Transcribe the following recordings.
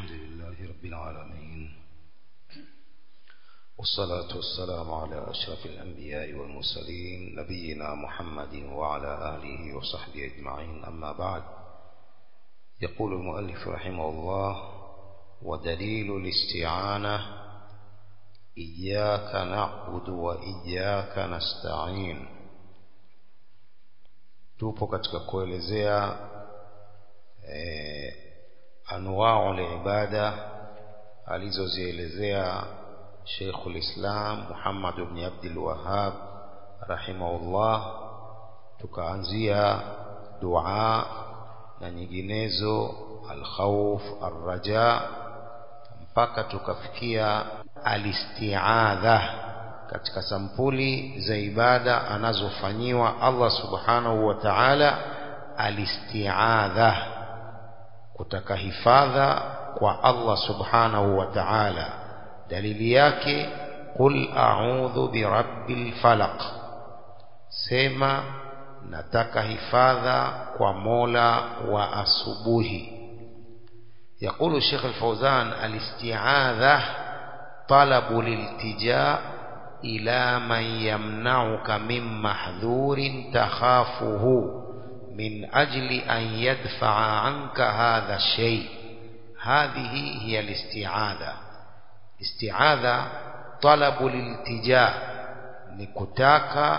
الحمد لله رب العالمين والصلاة والسلام على أشرف الأنبياء والمرسلين نبينا محمد وعلى آله وصحبه أجمعين أما بعد يقول المؤلف رحمه الله ودليل الاستعانة إياك نعبد وإياك نستعين tupo katika kuelezea eh, anwau libada alizozielezea Sheikhul Islam Muhammad ibn Abdul Wahhab rahimahullah tukaanzia dua na nyinginezo alkhawf arraja mpaka tukafikia alistiadha katika sampuli za ibada anazofanyiwa Allah subhanahu wa ta'ala alistiadha kutaka hifadha kwa Allah subhanahu wa ta'ala dalili yake qul a'udhu birabbil falaq sema nataka hifadha kwa Mola wa asubuhi يقول الشيخ الفوزان الاستعاذة طلب الالتجاء إلى من يمنعك من محذور تخافه من أجل أن يدفع عنك هذا الشيء هذه هي الاستعاذة استعاذة طلب الالتجاء نكتاك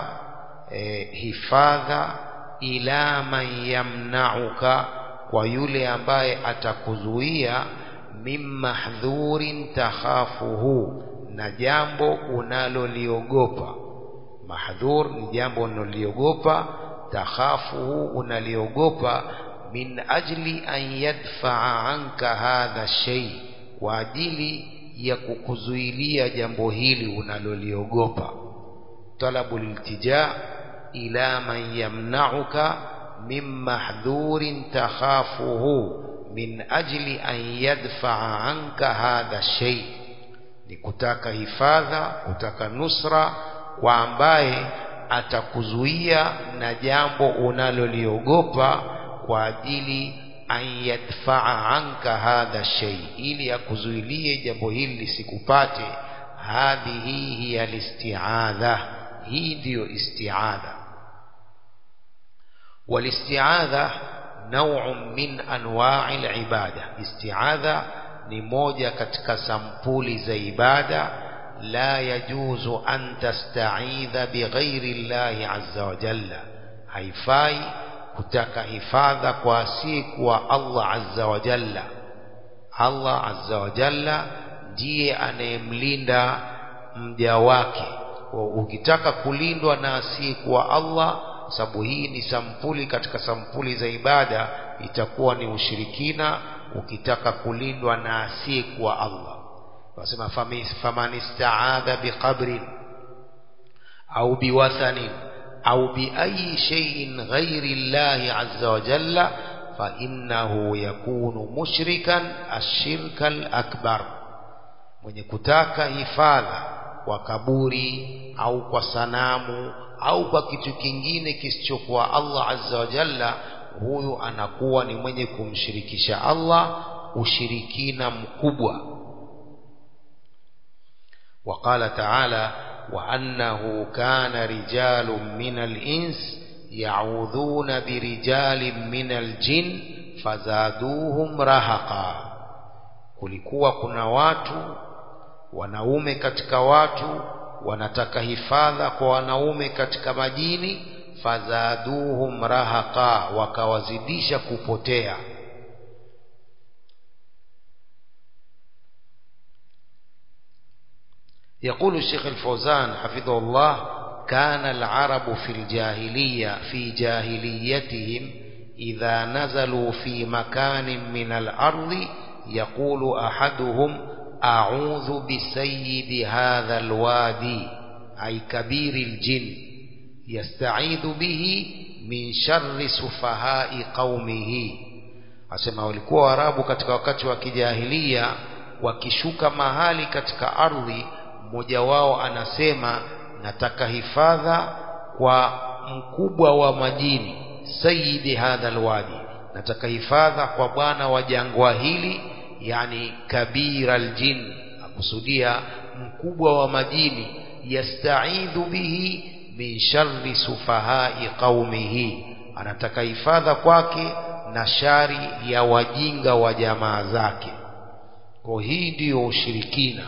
hifadha ila man yamnauka kwa yule ambaye atakuzuia min mahdhurin takhafuhu na jambo unaloliogopa mahdhur ni jambo unaloliogopa takhafuhu unaliogopa min ajli an yadfaa anka hadha shay kwa ajili ya kukuzuilia jambo hili unaloliogopa talabu liltija ila man yamnauka min mahdhurin takhafuhu min ajli an yadfaa anka hadha shay ni kutaka hifadha kutaka nusra kwa ambaye atakuzuia na jambo unaloliogopa kwa ajili an yadfaa anka hadha shay ili akuzuilie jambo hili lisikupate hadhihi hiya listiadha hii ndiyo istiadha walistiadha نوع من انواع العباده استعاذه ni moja katika sampuli za ibada la yajuzu an tasta'idha bighairi llahi azza wa jalla haifai kutaka hifadha kwa asiyekuwa Allah azza wa jalla Allah azza wa jalla ndiye anayemlinda mja wake ukitaka kulindwa na asiyekuwa Allah sababu hii ni sampuli katika sampuli za ibada itakuwa ni ushirikina ukitaka kulindwa na asiyekuwa Allah wasema faman istaadha biqabrin au biwathanin au biayi shay'in ghairi Allah azza wa jalla fa innahu yakunu mushrikan ashirka akbar mwenye kutaka hifadha kwa kaburi au kwa sanamu au kwa kitu kingine kisichokuwa Allah azza wa jalla huyu anakuwa ni mwenye kumshirikisha Allah ushirikina mkubwa وقال تعالى وأنه كان رجال من الإنس يعوذون برجال من الجن فزادوهم رهقا kulikuwa kuna watu wanaume katika watu wanataka hifadha kwa wanaume katika majini fazaduhum rahaqa wakawazidisha kupotea يقول الشيخ الفوزان حفظه الله كان العرب في الجاهلية في جاهليتهم إذا نزلوا في مكان من الأرض يقول أحدهم أعوذ بسيد هذا الوادي أي كبير الجن يستعيذ به من شر سفهاء قومه asema walikuwa warabu katika wakati wa kijahilia wakishuka mahali katika ardhi mmoja wao anasema nataka hifadha kwa mkubwa wa majini sayidi hadha alwadi nataka hifadha kwa bwana wa jangwa hili yani kabira aljin akusudia mkubwa wa majini yastaidhu bihi min sharri sufahai qaumihi anataka hifadha kwake na shari ya wajinga wa jamaa zake kwa hii ndiyo ushirikina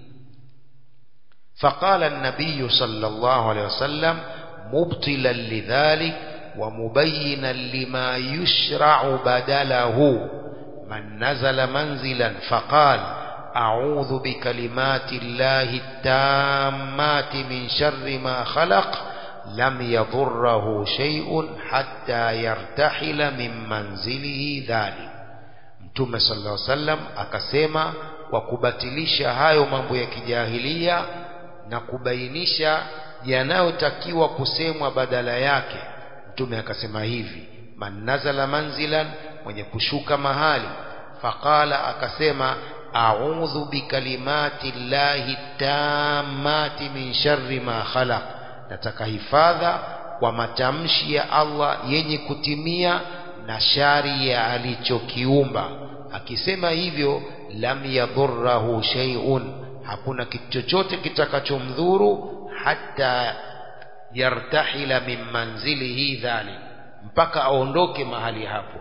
فقال النبي صلى الله عليه وسلم مبطلا لذلك ومبينا لما يشرع بدله من نزل منزلا فقال أعوذ بكلمات الله التامات من شر ما خلق لم يضره شيء حتى يرتحل من منزله ذلك mtume sallallahu alaihi wasallam akasema kwa kubatilisha hayo mambo ya kijahilia na kubainisha yanayotakiwa kusemwa badala yake mtume akasema hivi man nazala manzilan mwenye kushuka mahali faqala akasema a'udhu bikalimati llahi tammati min sharri ma khalaq nataka hifadha kwa matamshi ya Allah yenye kutimia na shari ya alichokiumba akisema hivyo lam yadhurrahu shay'un hakuna kitu chochote kitakachomdhuru hata yartahila min manzilihi dhalik mpaka aondoke mahali hapo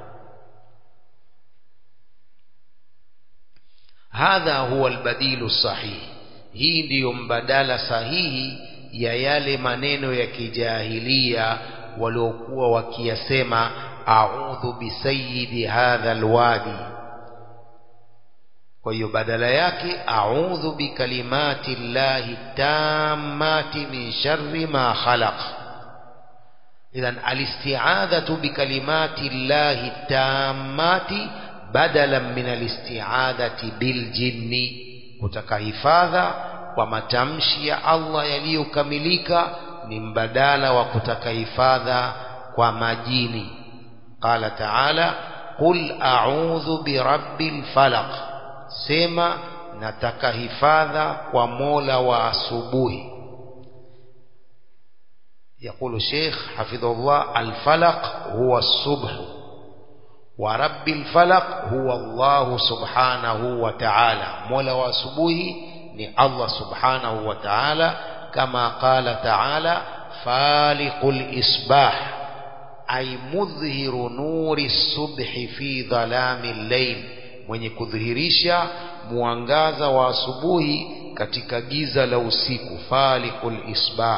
hadha huwa albadilu sahihi hii ndiyo mbadala sahihi ya yale maneno ya kijahilia waliokuwa wakiyasema a'udhu bisayidi hadha alwadi kwa hiyo badala yake a'udhu bikalimati llahi tammati min sharri ma khalaq idhan alisti'adhatu bikalimati llahi tammati badalan min alisti'adhati biljinni kutaka hifadha kwa matamshi ya Allah yaliyokamilika ni mbadala wa kutaka hifadha kwa majini qala ta'ala qul a'udhu birabbil falaq sema nataka hifadha kwa mola wa asubuhi يقول الشيخ حفظه الله الفلق هو الصبح ورب الفلق هو الله سبحانه وتعالى مولا واسبوه ni Allah subhanahu wa ta'ala kama qala ta'ala faliqul isbah ay mudhhiru nuri subhi fi dhalami layl mwenye kudhihirisha mwangaza wa asubuhi katika giza la usiku faliqul isbah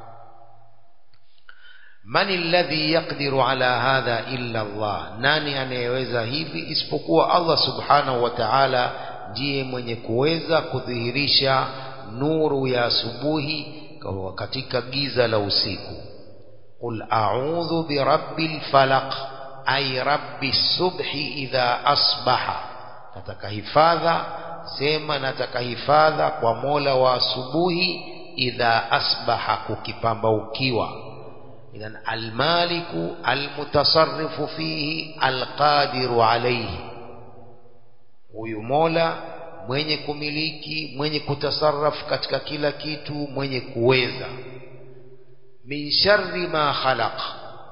man alladhi yaqdiru ala hadha illa Allah nani anayeweza hivi isipokuwa Allah subhanahu wa ta'ala ndiye mwenye kuweza kudhihirisha nuru ya asubuhi katika giza la usiku qul a'udhu birabbil falaq ay rabbi subhi idha asbaha nataka hifadha sema nataka hifadha kwa mola wa asubuhi idha asbaha kukipambaukiwa idhan almaliku almutasarrifu fihi alqadiru alayhi huyu mola mwenye kumiliki mwenye kutasarrafu katika kila kitu mwenye kuweza min sharri ma khalaq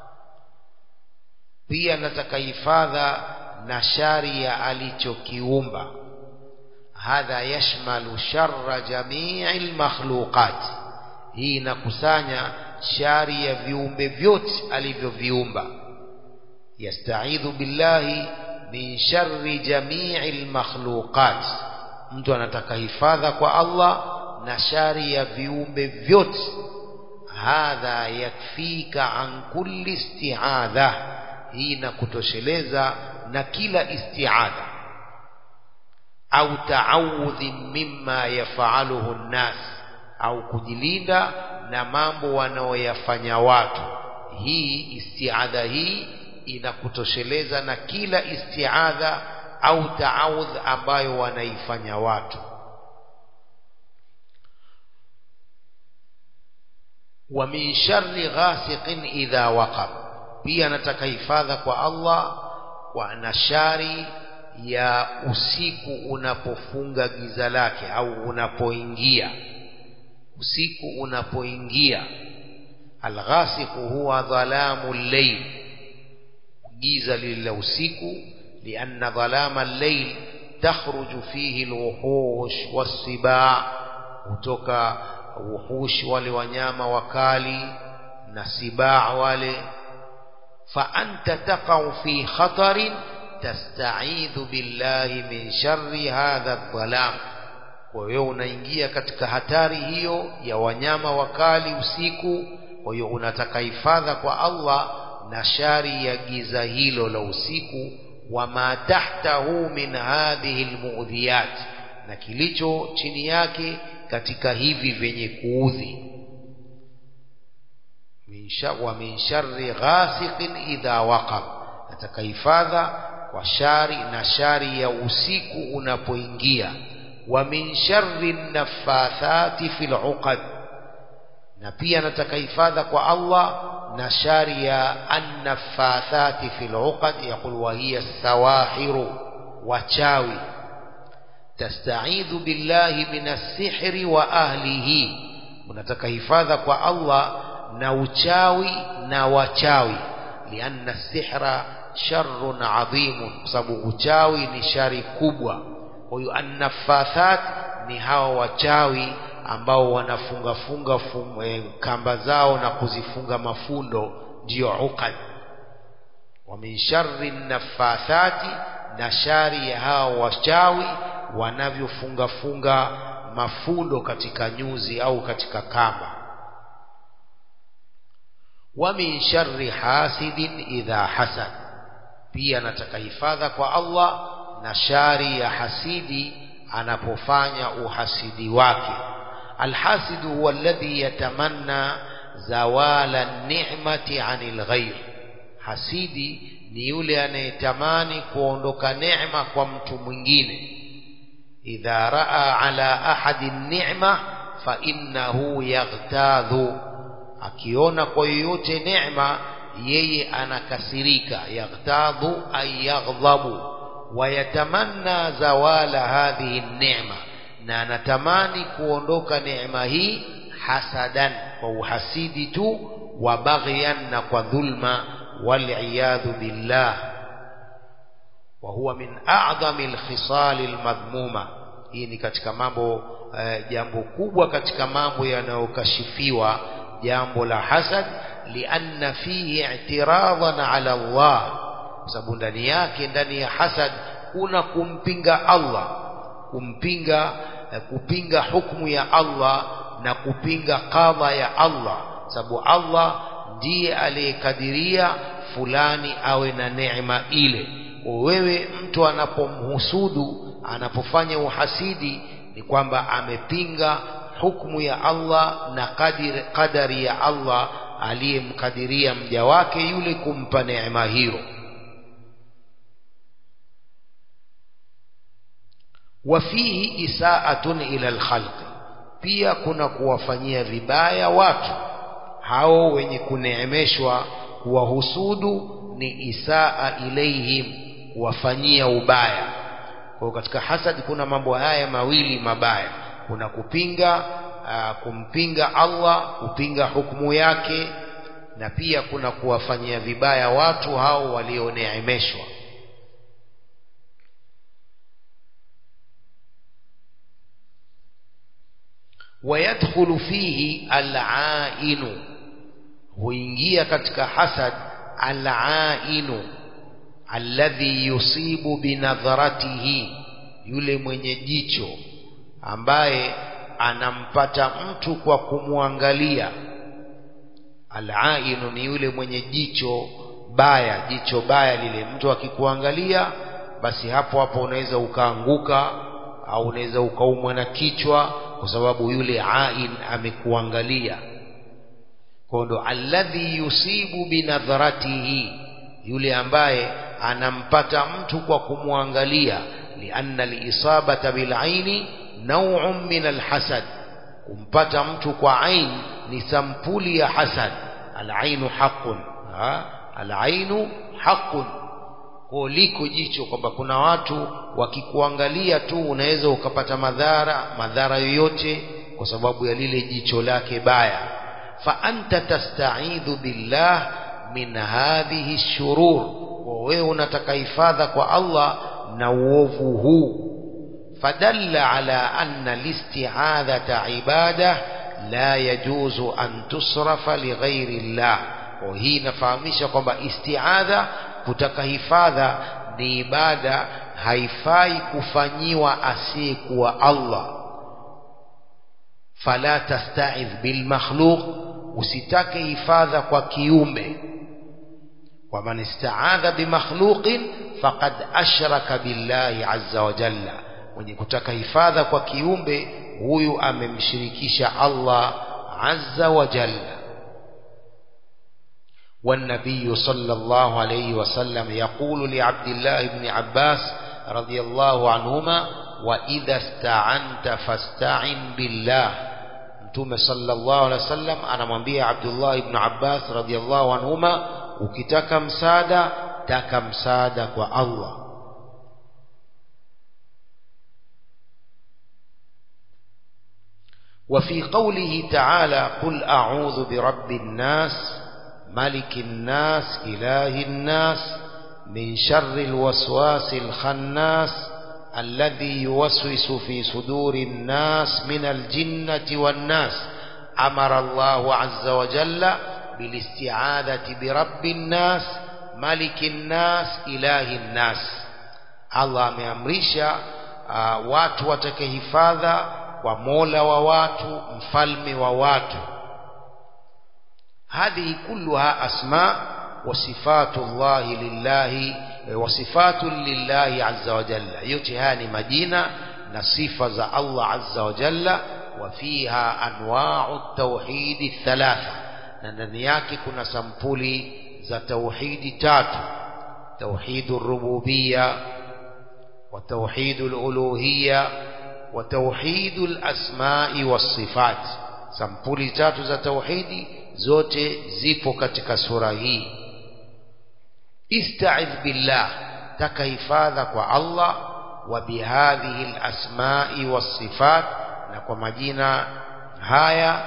pia nataka hifadha na shari ya alichokiumba hadha yashmalu sharra jamii almakhluqat hii inakusanya shari ya viumbe vyote alivyoviumba yastaidhu billahi min sharri jamii almakhluqat mtu anataka hifadha kwa Allah na shari ya viumbe vyote hadha yakfika an kulli isti'adha hii inakutosheleza na kila isti'adha au ta'awudhi mimma yaf'aluhu an-nas au kujilinda na mambo wanaoyafanya watu hii isti'adha hii inakutosheleza na kila isti'adha au ta'awudh ambayo wanaifanya watu wa min sharri ghasiqin idha waqab pia nataka hifadha kwa Allah kwa na shari ya usiku unapofunga giza lake au unapoingia usiku unapoingia alghasiqu huwa dhalamu al-layl giza lile usiku lianna dhalama al-layl takhruju fihi alwuhush wassibaa kutoka wuhush wale wanyama wakali na sibaa wale fa anta taqau fi khatarin tasta'idhu billahi min sharri hadha dhalam kwa hiyo unaingia katika hatari hiyo ya wanyama wakali usiku kwa hiyo unataka hifadha kwa Allah na shari ya giza hilo la usiku wama tahtahu min hadhihi almu'dhiyat na kilicho chini yake katika hivi vyenye kuudhi wa min sharri ghasiqin idha waqab nataka hifadha kwa shari na shari ya usiku unapoingia wa min sharri naffathati fil uqad na pia nataka hifadha kwa Allah na shari ya annaffathati fil uqad yaqul wa hiya sawahiru wachawi tasta'idhu billahi minas sihri wa ahlihi unataka hifadha kwa Allah na uchawi na wachawi lianna sihra sharrun adhimun kwa sababu uchawi ni shari kubwa kwa hiyo annaffathat ni hawa wachawi ambao wanafunga funga fum, e, kamba zao na kuzifunga mafundo ndiyo uqad wa min sharri naffathati na shari ya hawa wachawi wanavyofunga funga mafundo katika nyuzi au katika kamba wa min sharri hasidin idha hasad pia nataka hifadha kwa Allah na shari ya hasidi anapofanya uhasidi wake alhasidu huwa alladhi yatamanna zawala ni'mati anil ghair hasidi ni yule anayetamani kuondoka neema kwa mtu mwingine idha raa ala ahadi ni'ma fa innahu yaghtadhu akiona kwa yoyote neema yeye anakasirika yaghtadhu ay yaghdhabu wayatamanna zawala hadhihi neema na anatamani kuondoka neema hii hasadan kwa uhasidi tu wa baghyan na kwa dhulma waliyadhu billah wa huwa min a'dhami alkhisal almadhmuma hii ni katika mambo eh, jambo kubwa katika mambo yanayokashifiwa jambo la hasad lianna fihi i'tiradan ala Allah kwa sababu ndani yake ndani ya hasad kuna kumpinga Allah kumpinga eh, kupinga hukumu ya Allah na kupinga qadha ya Allah sababu Allah ndiye aliyekadiria fulani awe na neema ile wewe mtu anapomhusudu anapofanya uhasidi ni kwamba amepinga hukumu ya Allah na kadiri, kadari ya Allah aliyemkadiria mja wake yule kumpa neema hiyo wafihi isaatun ila alkhalqi pia kuna kuwafanyia vibaya watu hao wenye kuneemeshwa kuwahusudu ni isaa ilaihim kuwafanyia ubaya kwa katika hasad kuna mambo haya mawili mabaya kuna kupinga aa, kumpinga Allah kupinga hukumu yake na pia kuna kuwafanyia vibaya watu hao walioneemeshwa ويدخل فيه العائن huingia katika hasad al-ainu alladhi yusibu binadharatihi yule mwenye jicho ambaye anampata mtu kwa kumwangalia al-ainu ni yule mwenye jicho baya jicho baya lile mtu akikuangalia basi hapo hapo unaweza ukaanguka au unaweza ukaumwa na kichwa kwa sababu yule ain amekuangalia kwa ndo alladhi yusibu binadharatihi yule ambaye anampata mtu kwa kumwangalia lianna liisabata bilaini nau'un min alhasad kumpata mtu kwa ain ni sampuli ya hasad alainu haqqun alainu haqqun kwa liko jicho kwamba kuna watu wakikuangalia tu unaweza ukapata madhara madhara yoyote kwa sababu ya lile jicho lake baya fa anta tasta'idhu billah min hadhihi shurur wewe unataka hifadha kwa Allah na uovu huu فدل على أن الاستعاذة عبادة لا يجوز أن تصرف لغير الله وهي نفهمisha kwamba istiadha kutaka hifadha ni ibada haifai kufanyiwa asiyekuwa Allah fala tasta'idh bil makhluq usitake hifadha kwa kiumbe wa man ista'adha bi makhluqin faqad ashraka billahi azza wa jalla mwenye kutaka hifadha kwa kiumbe huyu amemshirikisha Allah azza wa jalla والنبي صلى الله عليه وسلم يقول لعبد الله بن عباس رضي الله عنهما وإذا استعنت فاستعن بالله mtume sallallahu alaihi wasallam anamwambia Abdullah ibn Abbas radhiyallahu anhuma ukitaka msaada taka msaada kwa Allah وفي قوله تعالى قل أعوذ برب الناس ملك الناس إله الناس من شر الوسواس الخناس الذي يوسوس في صدور الناس من الجنة والناس أمر الله عز وجل بالاستعاذة برب الناس ملك الناس إله الناس الله ameamrisha uh, watu watake hifadha kwa mola wa watu mfalme wa watu هذه كلها أسماء وصفات الله لله وصفات لله عز وجل يتهاني مدينة نصفة الله عز وجل وفيها أنواع التوحيد الثلاثة نندنياك كنا سمبولي ذا توحيد تاتو توحيد الربوبية وتوحيد الألوهية وتوحيد الأسماء والصفات سمبولي تاتو ذا توحيدي zote zipo katika sura hii ista'idh billah taka hifadha kwa Allah wa bihadhihi alasma'i wasifat na kwa majina haya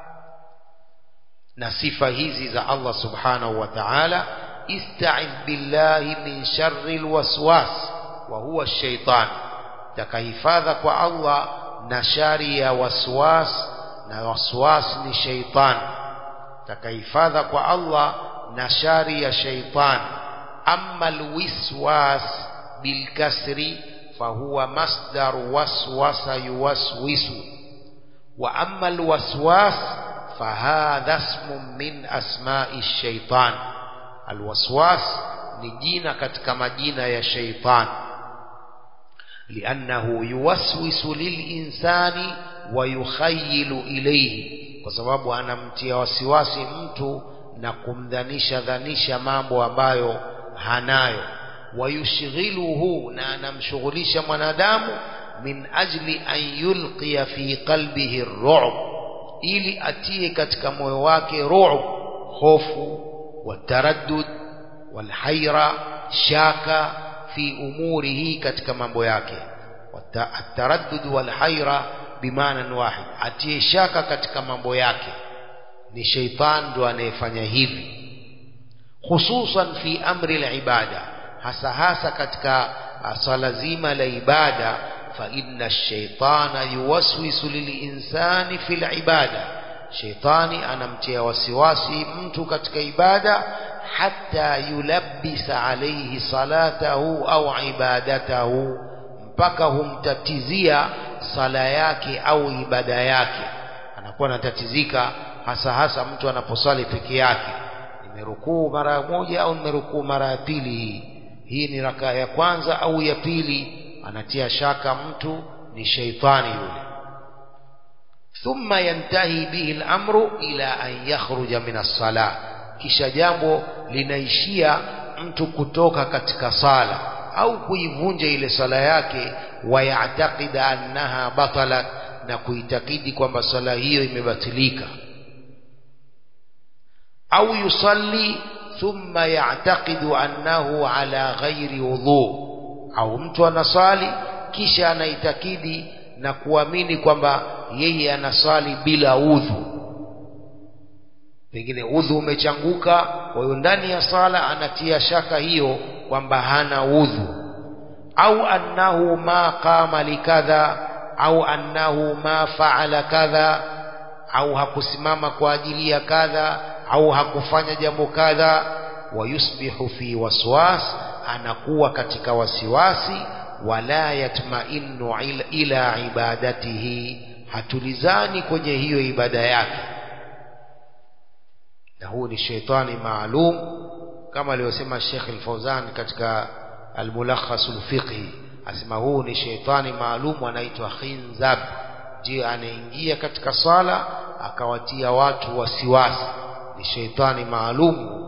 na sifa hizi za Allah subhanahu wa ta'ala ista'idh billahi min sharri alwaswas wa huwa ash-shaytan taka hifadha kwa Allah na shari ya waswas na waswas ni shaytan takahifadha kwa Allah na shari ya shaitan amma alwiswas bilkasri fahuwa masdar waswasa yuwaswisu wa amma alwaswas fahadha ismun min asma'i shaitan alwaswas ni jina katika majina ya shaitan liannahu yuwaswisu lilinsani wa yukhayyilu ilayhi kwa sababu anamtia wasiwasi mtu na kumdhanisha dhanisha mambo ambayo hanayo wayushghiluhu na anamshughulisha mwanadamu min ajli an yulqiya fi qalbihi ar-ru'b ili atie katika moyo wake ru'b hofu wataraddud walhaira shaka fi umurihi katika mambo yake ataraddud walhaira bimaana wahid atie shaka katika mambo yake ni sheitan ndo anayefanya hivi hususan fi amri al-ibada hasa hasa katika swala zima la ibada fa inna ash-shaytana yuwaswisu lil-insani fil ibada sheitani anamtia wasiwasi mtu katika ibada hatta yulabbisa alayhi salatahu au ibadatahu mpaka humtatizia sala yake au ibada yake anakuwa anatatizika hasa hasa mtu anaposali peke yake nimerukuu mara moja au nimerukuu mara ya pili hii hii ni rakaa ya kwanza au ya pili anatia shaka mtu ni sheitani yule thumma yantahi bihi al-amru ila an yakhruja min as-salah kisha jambo linaishia mtu kutoka katika sala au kuivunja ile sala yake wayatakida annaha batalat na kuitakidi kwamba sala hiyo imebatilika au yusalli thumma ya'taqidu annahu ala ghairi wudhu au mtu anasali kisha anaitakidi na kuamini kwamba yeye anasali bila udhu pengine udhu umechanguka kwa hiyo ndani ya sala anatia shaka hiyo kwamba hana udhu au annahu ma qama likadha au annahu ma faala kadha au hakusimama kwa ajili ya kadha au hakufanya jambo kadha wayusbihu fi waswas anakuwa katika wasiwasi wala yatmainu ila, ila ibadatihi hatulizani kwenye hiyo ibada yake na huu ni sheitani maalum kama aliyosema Sheikh Al-Fauzan katika Al-Mulakhas al-Fiqhi asema huu ni sheitani maalum anaitwa khinzab je anaingia katika sala akawatia watu wasiwasi ni sheitani maalum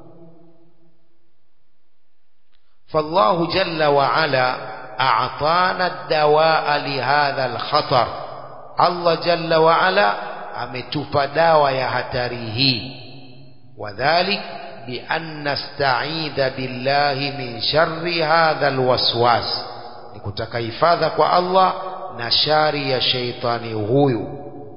فالله جل وعلا أعطانا الدواء لهذا الخطر الله جل وعلا ametupa dawa ya hatari hii wadhalik بأن نستعيذ بالله من شر هذا الوسواس nikutaka hifadha kwa Allah na shari ya sheitani huyu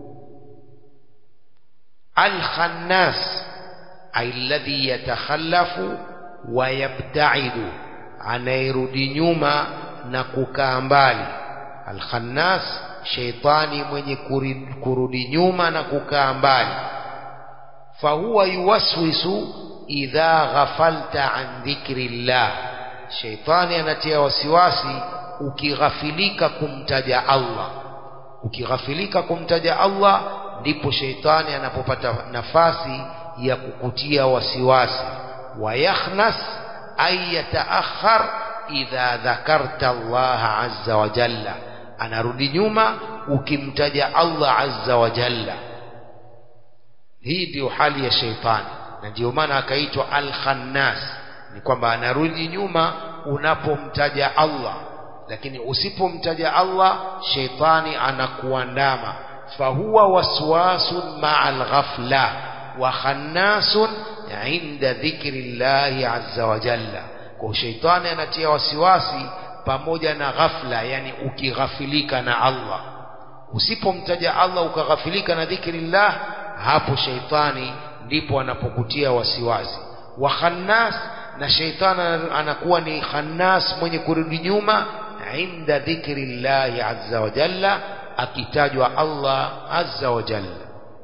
al-khannas alladhi yatakhallafu wa yabtaidu anayerudi nyuma na kukaa mbali al-khannas sheitani mwenye kurudi nyuma na kukaa mbali fahuwa yuwaswisu idha ghafalta an dhikrillah sheitani anatia wasiwasi ukighafilika kumtaja Allah ukighafilika kumtaja Allah ndipo sheitani anapopata nafasi ya kukutia wasiwasi wayakhnas ay yataakhar idha dhakarta Allah azza wa jalla anarudi nyuma ukimtaja Allah azza wa jalla hii ndio hali ya sheitani na ndio maana akaitwa al-khannas ni kwamba anarudi nyuma unapomtaja Allah lakini usipomtaja Allah sheitani anakuandama fahuwa waswasun ma'al ghafla wa khannasun inda dhikri llahi azza wa jalla kwa sheitani anatia wasiwasi pamoja na ghafla yani ukighafilika na Allah usipomtaja Allah ukaghafilika na dhikri llah hapo sheitani ndipo anapokutia wasiwasi wa khannas na sheitani anakuwa ni khannas mwenye kurudi nyuma inda dhikri llahi azza wa jalla akitajwa Allah azza wa jalla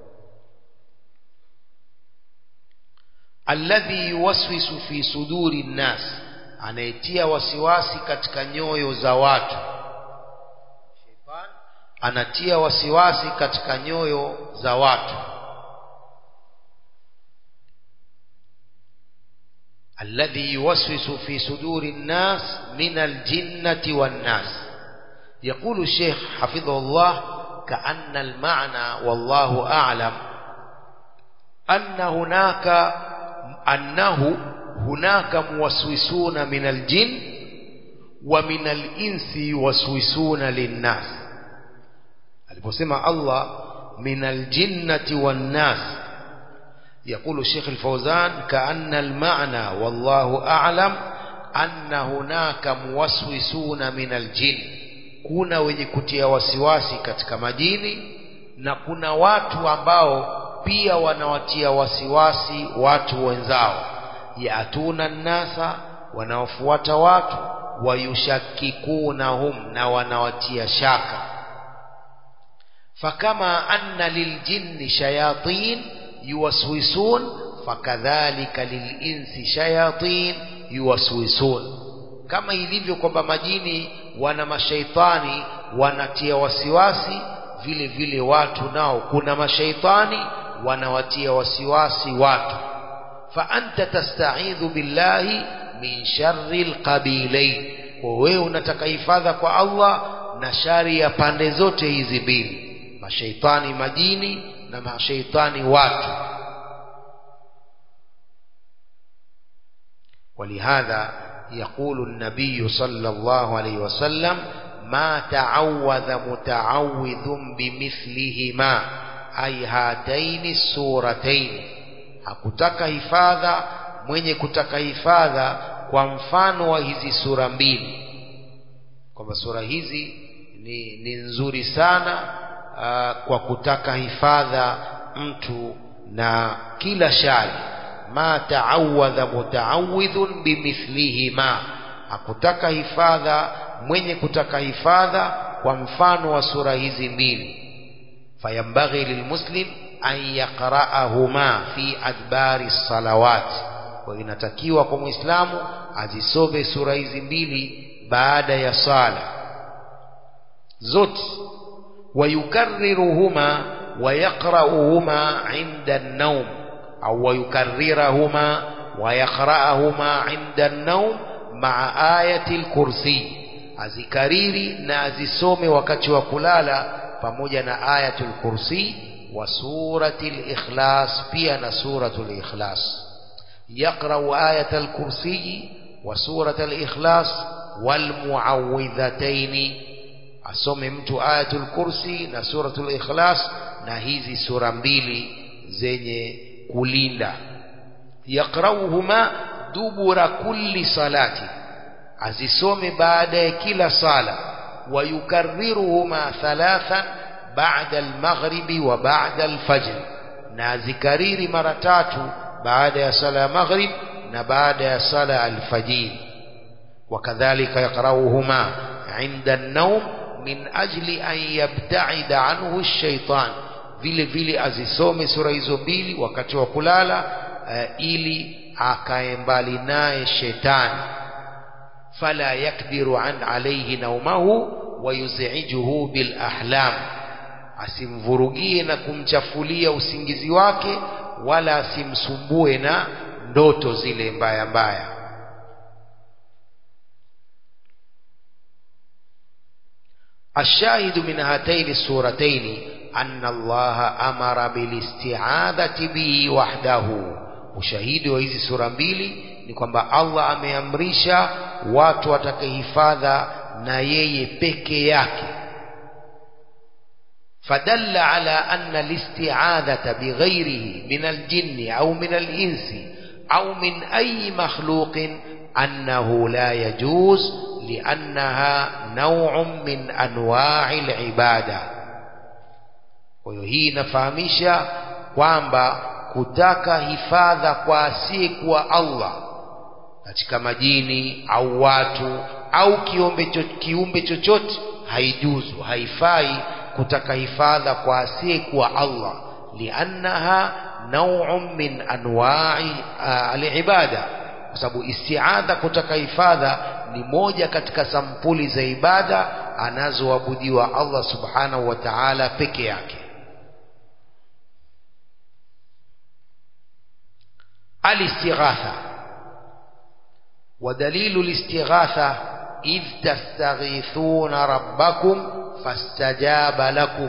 alladhi yuwaswisu fi suduri nnas anayetia wasiwasi katika nyoyo za watu Sheitan anatia wasiwasi katika nyoyo za watu الذي يوسوس في صدور الناس من الجنة والناس يقول الشيخ حفظه الله كأن المعنى والله أعلم أن هناك أنه هناك موسوسون من الجن ومن الإنس يوسوسون للناس aliposema Allah min aljinnati wan nas يقول الشيخ الفوزان كأن المعنى والله أعلم أن هناك موسوسون من الجن kuna wenye kutia wasiwasi katika majini na kuna watu ambao pia wanawatia wasiwasi watu wenzao yatuna nnasa wanaofuata watu wayushakikunahum na wanawatia shaka fakama anna liljinni shayatin yuwaswisun fakadhalika lilinsi shayatin yuwaswisun kama ilivyo kwamba majini wana mashaitani wanatia wasiwasi vile vile watu nao kuna mashaitani wanawatia wasiwasi watu fa anta tasta'idhu billahi min sharri alqabilain kwa wewe unataka hifadha kwa Allah na shari ya pande zote hizi mbili mashaitani majini na mashaitani watu ولهذا يقول النبي صلى الله عليه وسلم ما تعوذ متعوذ بمثلهما أي هاتين السورتين hakutaka hifadha mwenye kutaka hifadha kwa mfano wa hizi sura mbili kwamba sura hizi ni, ni nzuri sana aa, kwa kutaka hifadha mtu na kila shari ma taawadha mutaawidhun bimithlihima hakutaka hifadha mwenye kutaka hifadha kwa mfano wa sura hizi mbili fayambaghi lilmuslim an yaqra'ahuma fi adbari salawat kwa inatakiwa kwa muislamu azisome sura hizi mbili baada ya sala zote wayukarriruhuma ويقرأهما عند النوم أو ويكررهما ويقرأهما عند النوم مع آية الكرسي azikariri na azisome wakati wa kulala pamoja na ayatul kursi wa suratul ikhlas pia na suratul ikhlas yaqra'u ayatul kursi wa suratul ikhlas wal muawwidhataini asome mtu ayatul kursi na suratul ikhlas na hizi sura mbili zenye kulinda yaqrauhuma dubura kulli salati azisome baada ya kila sala wayukarriruhuma thalathan ba'da al-maghribi wa ba'da al-fajr na azikariri mara tatu baada ya sala ya maghrib na baada ya sala al-fajr wakadhalika yaqrauhuma 'inda an-nawm min ajli an yabta'ida anhu ash-shaytan vile vile azisome sura hizo mbili wakati wa kulala uh, ili akae mbali naye shetani fala yakdiru an alayhi naumahu wa yuzijuhu bil ahlam asimvurugie na kumchafulia usingizi wake wala asimsumbue na ndoto zile mbaya mbaya الشاهد من هاتين السورتين أن الله أمر بالاستعاذة به وحده ushahidi wa hizi sura mbili ni kwamba Allah ameamrisha watu watakahifadha na yeye peke yake fadalla ala anna listi'adhata bighairihi min aljinni au min alinsi au min ayi makhluqin annahu la yajuz liannaha naw'un min anwa'i alibada kwa hiyo hii inafahamisha kwamba kutaka hifadha kwa asiyekuwa Allah katika majini au watu au kiumbe, cho, kiumbe chochote haijuzu haifai kutaka hifadha kwa asiyekuwa Allah liannaha naw'un min anwa'i alibada kwa sababu istiadha kutaka hifadha ni moja katika sampuli za ibada anazoabudiwa Allah subhanahu wa ta'ala peke yake الاستغاثة ودليل الاستغاثة إذ تستغيثون ربكم فاستجاب لكم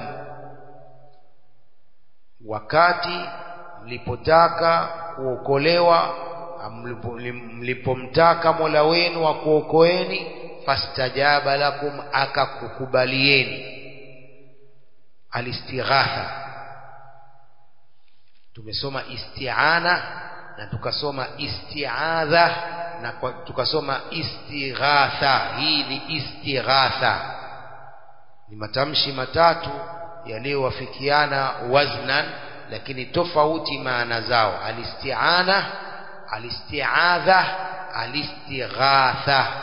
wakati mlipotaka kuokolewa mlipomtaka mola wenu wa kuokoeni fastajaba lakum akakukubalieni alistighatha tumesoma isti'ana na tukasoma isti'adha na tukasoma istighatha hii ni istighatha ni matamshi matatu yaliyowafikiana waznan lakini tofauti maana zao alisti'ana alisti'adha alistighatha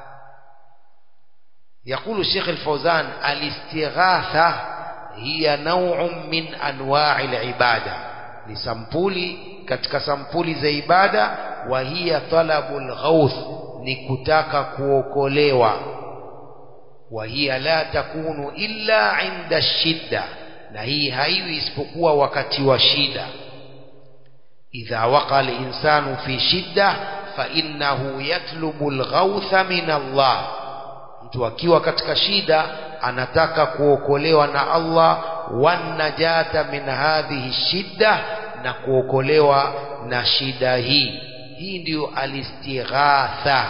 يقول الشيخ الفوزان الاستغاثة هي نوع من أنواع العبادة لسمبولي katika sampuli za ibada wa hiya talabul ghauth ni kutaka kuokolewa wa hiya la takunu illa inda shidda na hii haiwi isipokuwa wakati wa shida idha waqa al-insanu fi shidda fa innahu yatlubu al-ghawtha min Allah mtu akiwa katika shida anataka kuokolewa na Allah wan najata min hadhihi shidda na kuokolewa na shida hii hii ndiyo alistighatha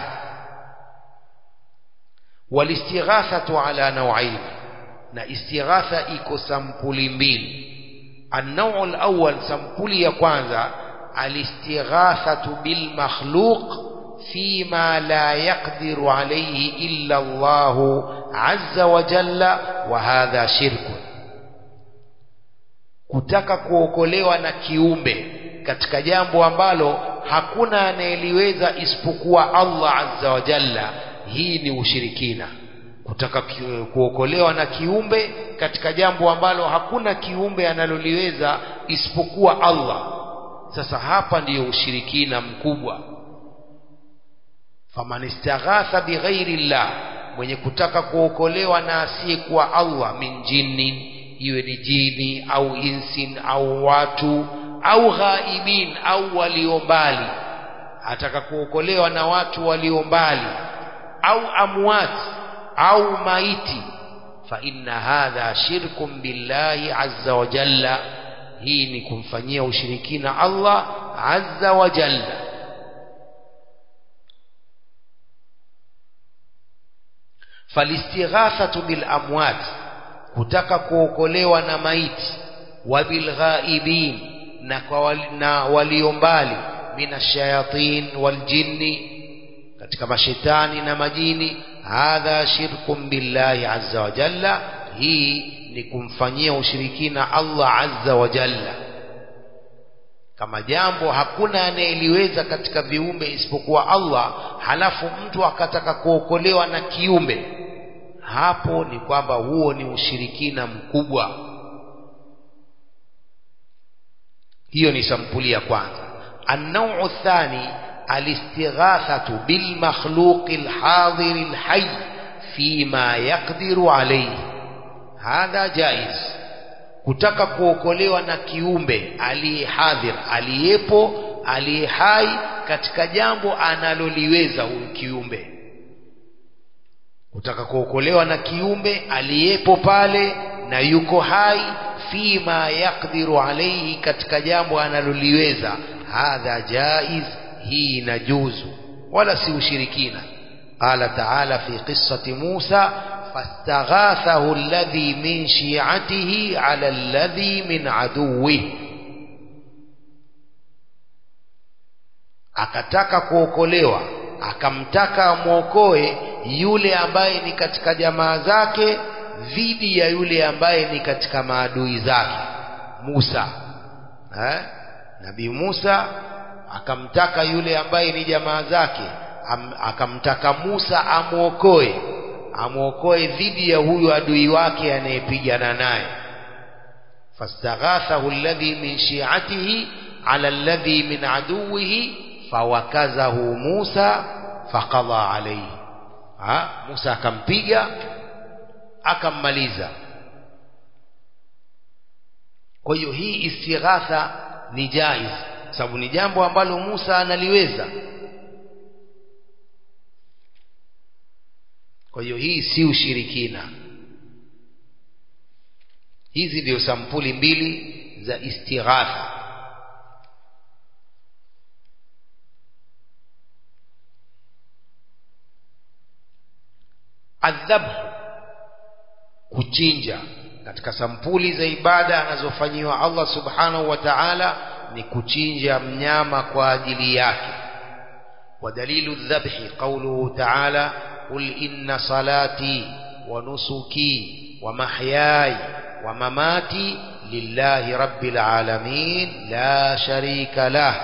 walistighathatu ala nauain na istighatha iko sampuli mbili النوع الأول سمبولي ya kwanza الاستغاثة بالمخلوق فيما لا يقدر عليه إلا الله عز وجل وهذا شرك kutaka kuokolewa na kiumbe katika jambo ambalo hakuna anayeliweza isipokuwa Allah azza wa jalla hii ni ushirikina kutaka ki- kuokolewa na kiumbe katika jambo ambalo hakuna kiumbe analoliweza isipokuwa Allah sasa hapa ndiyo ushirikina mkubwa faman istaghatha bighairi llah mwenye kutaka kuokolewa na asiyekuwa Allah min jinnin iwe ni jini au insin au watu au ghaibin au walio mbali ataka kuokolewa na watu walio mbali au amwat au maiti fa inna hadha shirkun billahi azza wa jalla hii ni kumfanyia ushirikina Allah azza wa jalla falistighathatu bil amwat kutaka kuokolewa na maiti wa bil ghaibin na kwa wali, na walio mbali minashayatin wal jinni katika mashetani na majini hadha shirkun billahi azza wa jalla hii ni kumfanyia ushirikina Allah azza wa jalla kama jambo hakuna anayeliweza katika viumbe isipokuwa Allah halafu mtu akataka kuokolewa na kiumbe hapo ni kwamba huo ni ushirikina mkubwa hiyo ni sampuli ya kwanza النوع الثاني الاستغاثة بالمخلوق الحاضر الحي فيما يقدر عليه هذا جائز kutaka kuokolewa na kiumbe aliyehadhir aliyepo aliye hai katika jambo analoliweza huyu kiumbe kutaka kuokolewa na kiumbe aliyepo pale na yuko hai fima yakdiru alaihi katika jambo analoliweza hadha jaiz hii inajuzu wala si ushirikina qala taala fi qissati musa فاستغاثه الذي من شيعته على الذي من عدوه akataka kuokolewa akamtaka amwokoe yule ambaye ni katika jamaa zake dhidi ya yule ambaye ni katika maadui zake Musa eh? Nabii Musa akamtaka yule ambaye ni jamaa zake am, akamtaka Musa amwokoe amwokoe dhidi ya huyu adui wake anayepigana naye fastaghathahu alladhi min shi'atihi ala alladhi min aduwihi fawakazahu Musa faqada alayhi ha Musa akampiga akammaliza kwa hiyo hii istighatha ni jaiz sababu ni jambo ambalo Musa analiweza kwa hiyo hii si ushirikina hizi ndio sampuli mbili za istighatha adhabhu kuchinja katika sampuli za ibada anazofanyiwa Allah subhanahu wa ta'ala ni kuchinja mnyama kwa ajili yake ودليل الذبح قوله تعالى قل إن صلاتي ونسكي ومحياي ومماتي لله رب العالمين لا شريك له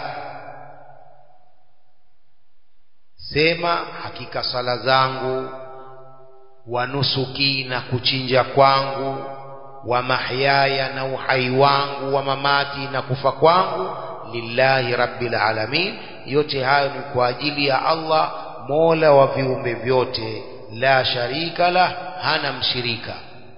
sema hakika sala zangu wa nusuki na kuchinja kwangu wa mahyaya na uhai wangu wa mamati na kufa kwangu lillahi rabbil alamin yote hayo ni kwa ajili ya Allah mola wa viumbe vyote la sharika la hana mshirika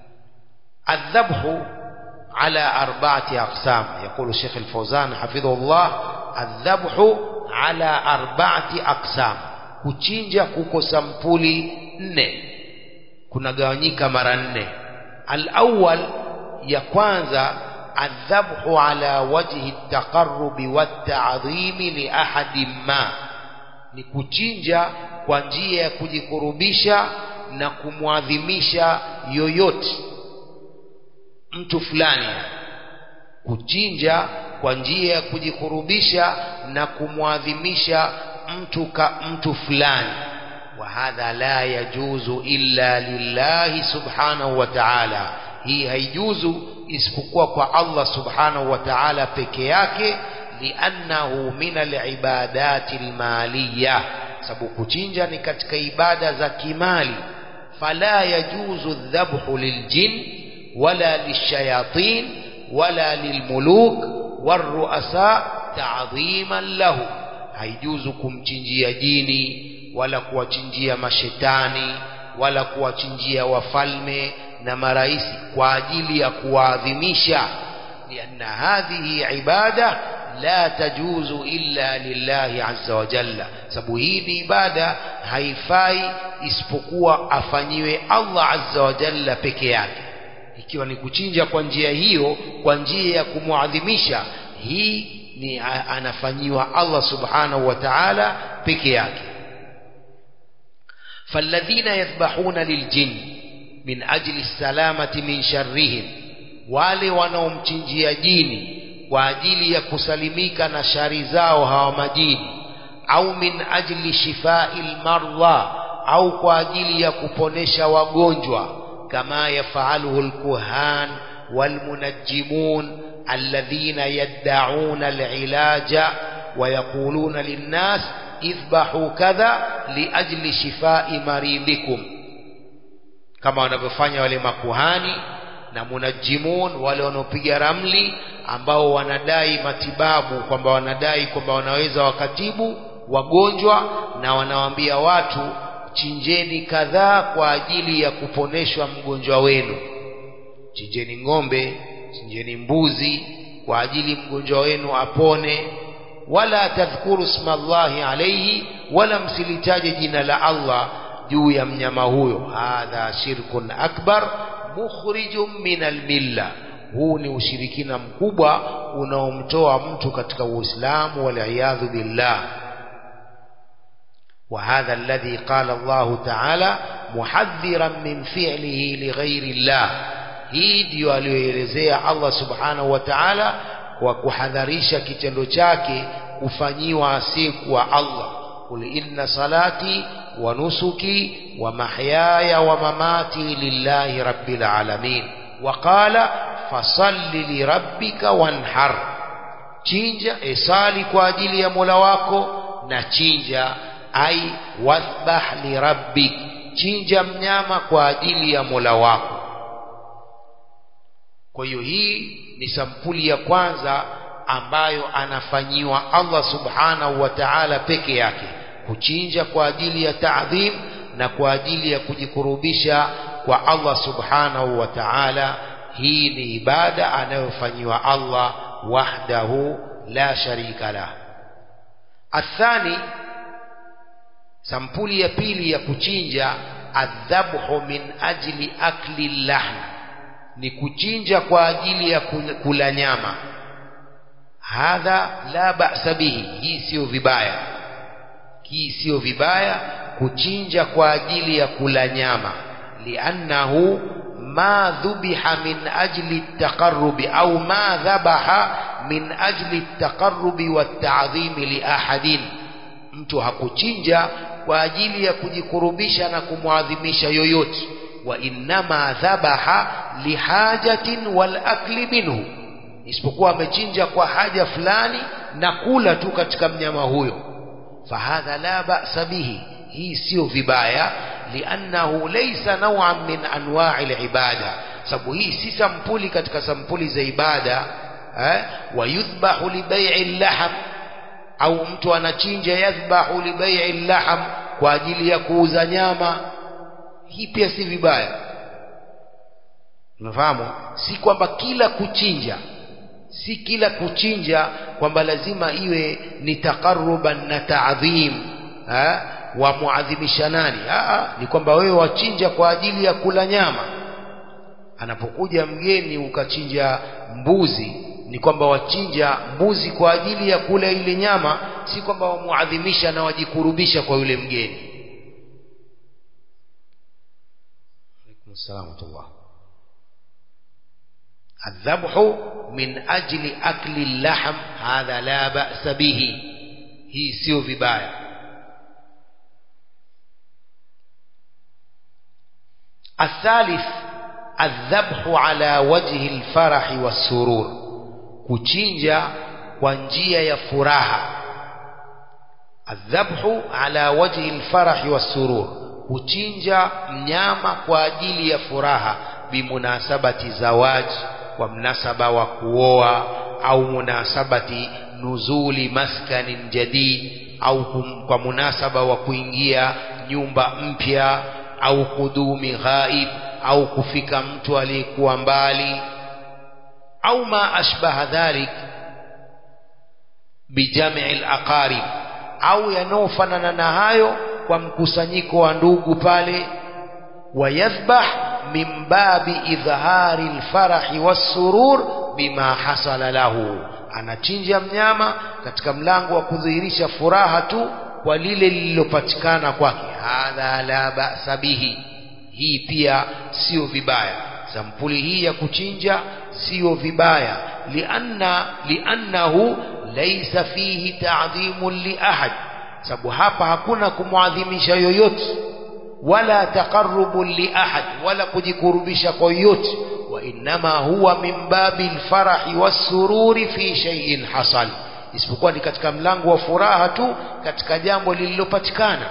الذبح على أربعة أقسام يقول الشيخ الفوزان حفظه الله الذبح على أربعة أقسام kuchinja kuko sampuli nne kunagawanyika mara nne alawal ya kwanza adhabhu ala wajhi taqarrubi watadhimi li ahadin ma ni kuchinja kwa njia ya kujikurubisha na kumwadhimisha yoyote mtu fulani kuchinja kwa njia ya kujikurubisha na kumwadhimisha mtu ka mtu fulani wa hadha la yajuzu illa lillahi subhanahu wa ta'ala hii haijuzu isipokuwa kwa Allah subhanahu wa ta'ala peke yake liannahu min alibadati almaliyah sababu kuchinja ni katika ibada za kimali fala yajuzu aldhabhu liljin wala lishayatin wala lilmuluk warruasa ta'dhiman lahu haijuzu kumchinjia jini wala kuwachinjia mashetani wala kuwachinjia wafalme na maraisi kwa ajili ya kuwaadhimisha lianna hadhihi ibada la tajuzu illa lillahi azza wa jalla sababu hii ni ibada haifai isipokuwa afanyiwe Allah azza wa jalla peke yake ikiwa ni kuchinja kwa njia hiyo kwa njia ya kumwadhimisha hii ni anafanyiwa Allah subhanahu wa ta'ala peke yake فالذين يذبحون للجن من أجل السلامة من شرهم wale wanaomchinjia jini kwa ajili ya kusalimika na shari zao hawa majini au min ajli shifai lmardha au kwa ajili ya kuponesha wagonjwa kama yafaluhu lkuhan walmunajjimun alladhina yaddauna alilaja ويقولون للناس اذبحوا كذا لأجل شفاء مريضكم kama wanavyofanya wale makuhani na munajimun wale wanaopiga ramli ambao wanadai matibabu kwamba wanadai kwamba wanaweza wakatibu wagonjwa na wanawaambia watu chinjeni kadhaa kwa ajili ya kuponeshwa mgonjwa wenu chinjeni ng'ombe chinjeni mbuzi kwa ajili mgonjwa wenu apone wala tadhkuru smallahi alayhi wala msilitaje jina la Allah juu ya mnyama huyo hadha shirkun akbar mukhrijum min almilla huu ni ushirikina mkubwa unaomtoa mtu katika uislamu waliyadhu billah وهذا الذي قال الله تعالى محذرا من فعله لغير الله hii ndiyo aliyoelezea Allah subhanahu wa ta'ala kwa kuhadharisha kitendo chake kufanyiwa asiyekuwa Allah qul inna salati wa nusuki wa mahyaya wa mamati lillahi rabbil alamin wa qala fasalli lirabbika wanhar chinja esali kwa ajili ya Mola wako na chinja ai wathbah lirabbik chinja mnyama kwa ajili ya Mola wako kwa hiyo hii ni sampuli ya kwanza ambayo anafanyiwa Allah subhanahu wa ta'ala peke yake kuchinja kwa ajili ya taadhim na kwa ajili ya kujikurubisha kwa Allah subhanahu wa ta'ala hii ni ibada anayofanyiwa Allah wahdahu la sharika lah athani sampuli ya pili ya kuchinja adhabhu min ajli akli lahm ni kuchinja kwa ajili ya kula nyama hadha la ba'sa bihi hii sio vibaya hii sio vibaya kuchinja kwa ajili ya kula nyama liannahu ma dhubiha min ajli taqarrubi au ma dhabaha min ajli taqarrubi wata'dhimi li ahadin mtu hakuchinja kwa ajili ya kujikurubisha na kumwadhimisha yoyote wa innama dhabaha lihajatin wal akli minhu isipokuwa amechinja kwa haja fulani na kula tu katika mnyama huyo fahadha la ba'sa bihi hii sio vibaya liannahu laysa naw'an min anwa'i al-ibada sababu hii si sampuli katika sampuli za ibada eh wa yudhbahu li bai'i al-lahm au mtu anachinja yadhbahu li bai'i al-lahm kwa ajili ya kuuza nyama hii pia si vibaya unafahamu si kwamba kila kuchinja si kila kuchinja kwamba lazima iwe ni taqarruban na ta'dhim wa muadhimisha nani Aa, ni kwamba wewe wachinja kwa ajili ya kula nyama anapokuja mgeni ukachinja mbuzi ni kwamba wachinja mbuzi kwa ajili ya kula ile nyama si kwamba wamuadhimisha na wajikurubisha kwa yule mgeni السلام الله الذبح من أجل أكل اللحم هذا لا بأس به هي سيو vibaya الثالث الذبح على وجه الفرح والسرور kuchinja kwa njia ya furaha الذبح على وجه الفرح والسرور kuchinja mnyama kwa ajili ya furaha bimunasabati zawaji kwa mnasaba wa kuoa au munasabati nuzuli maskanin jadid au kum, kwa munasaba wa kuingia nyumba mpya au kudumi ghaib au kufika mtu aliyekuwa mbali au ma ashbaha dhalik bijamii alaqarib au yanayofanana na hayo kwa mkusanyiko wa ndugu pale wayadhbah min babi idhhari alfarahi wassurur bima hasala lahu anachinja mnyama katika mlango wa kudhihirisha furaha tu kwa lile lililopatikana kwake hadha la ba'sa bihi hii pia sio vibaya sampuli hii ya kuchinja sio vibaya lianna liannahu laysa fihi ta'dhimun li ahad sababu hapa hakuna kumwadhimisha yoyote wala taqarrubun li ahad wala kujikurubisha kwa yoyote wa innama huwa min babi alfarahi wassururi fi shay'in hasal isipokuwa ni katika mlango wa furaha tu katika jambo lililopatikana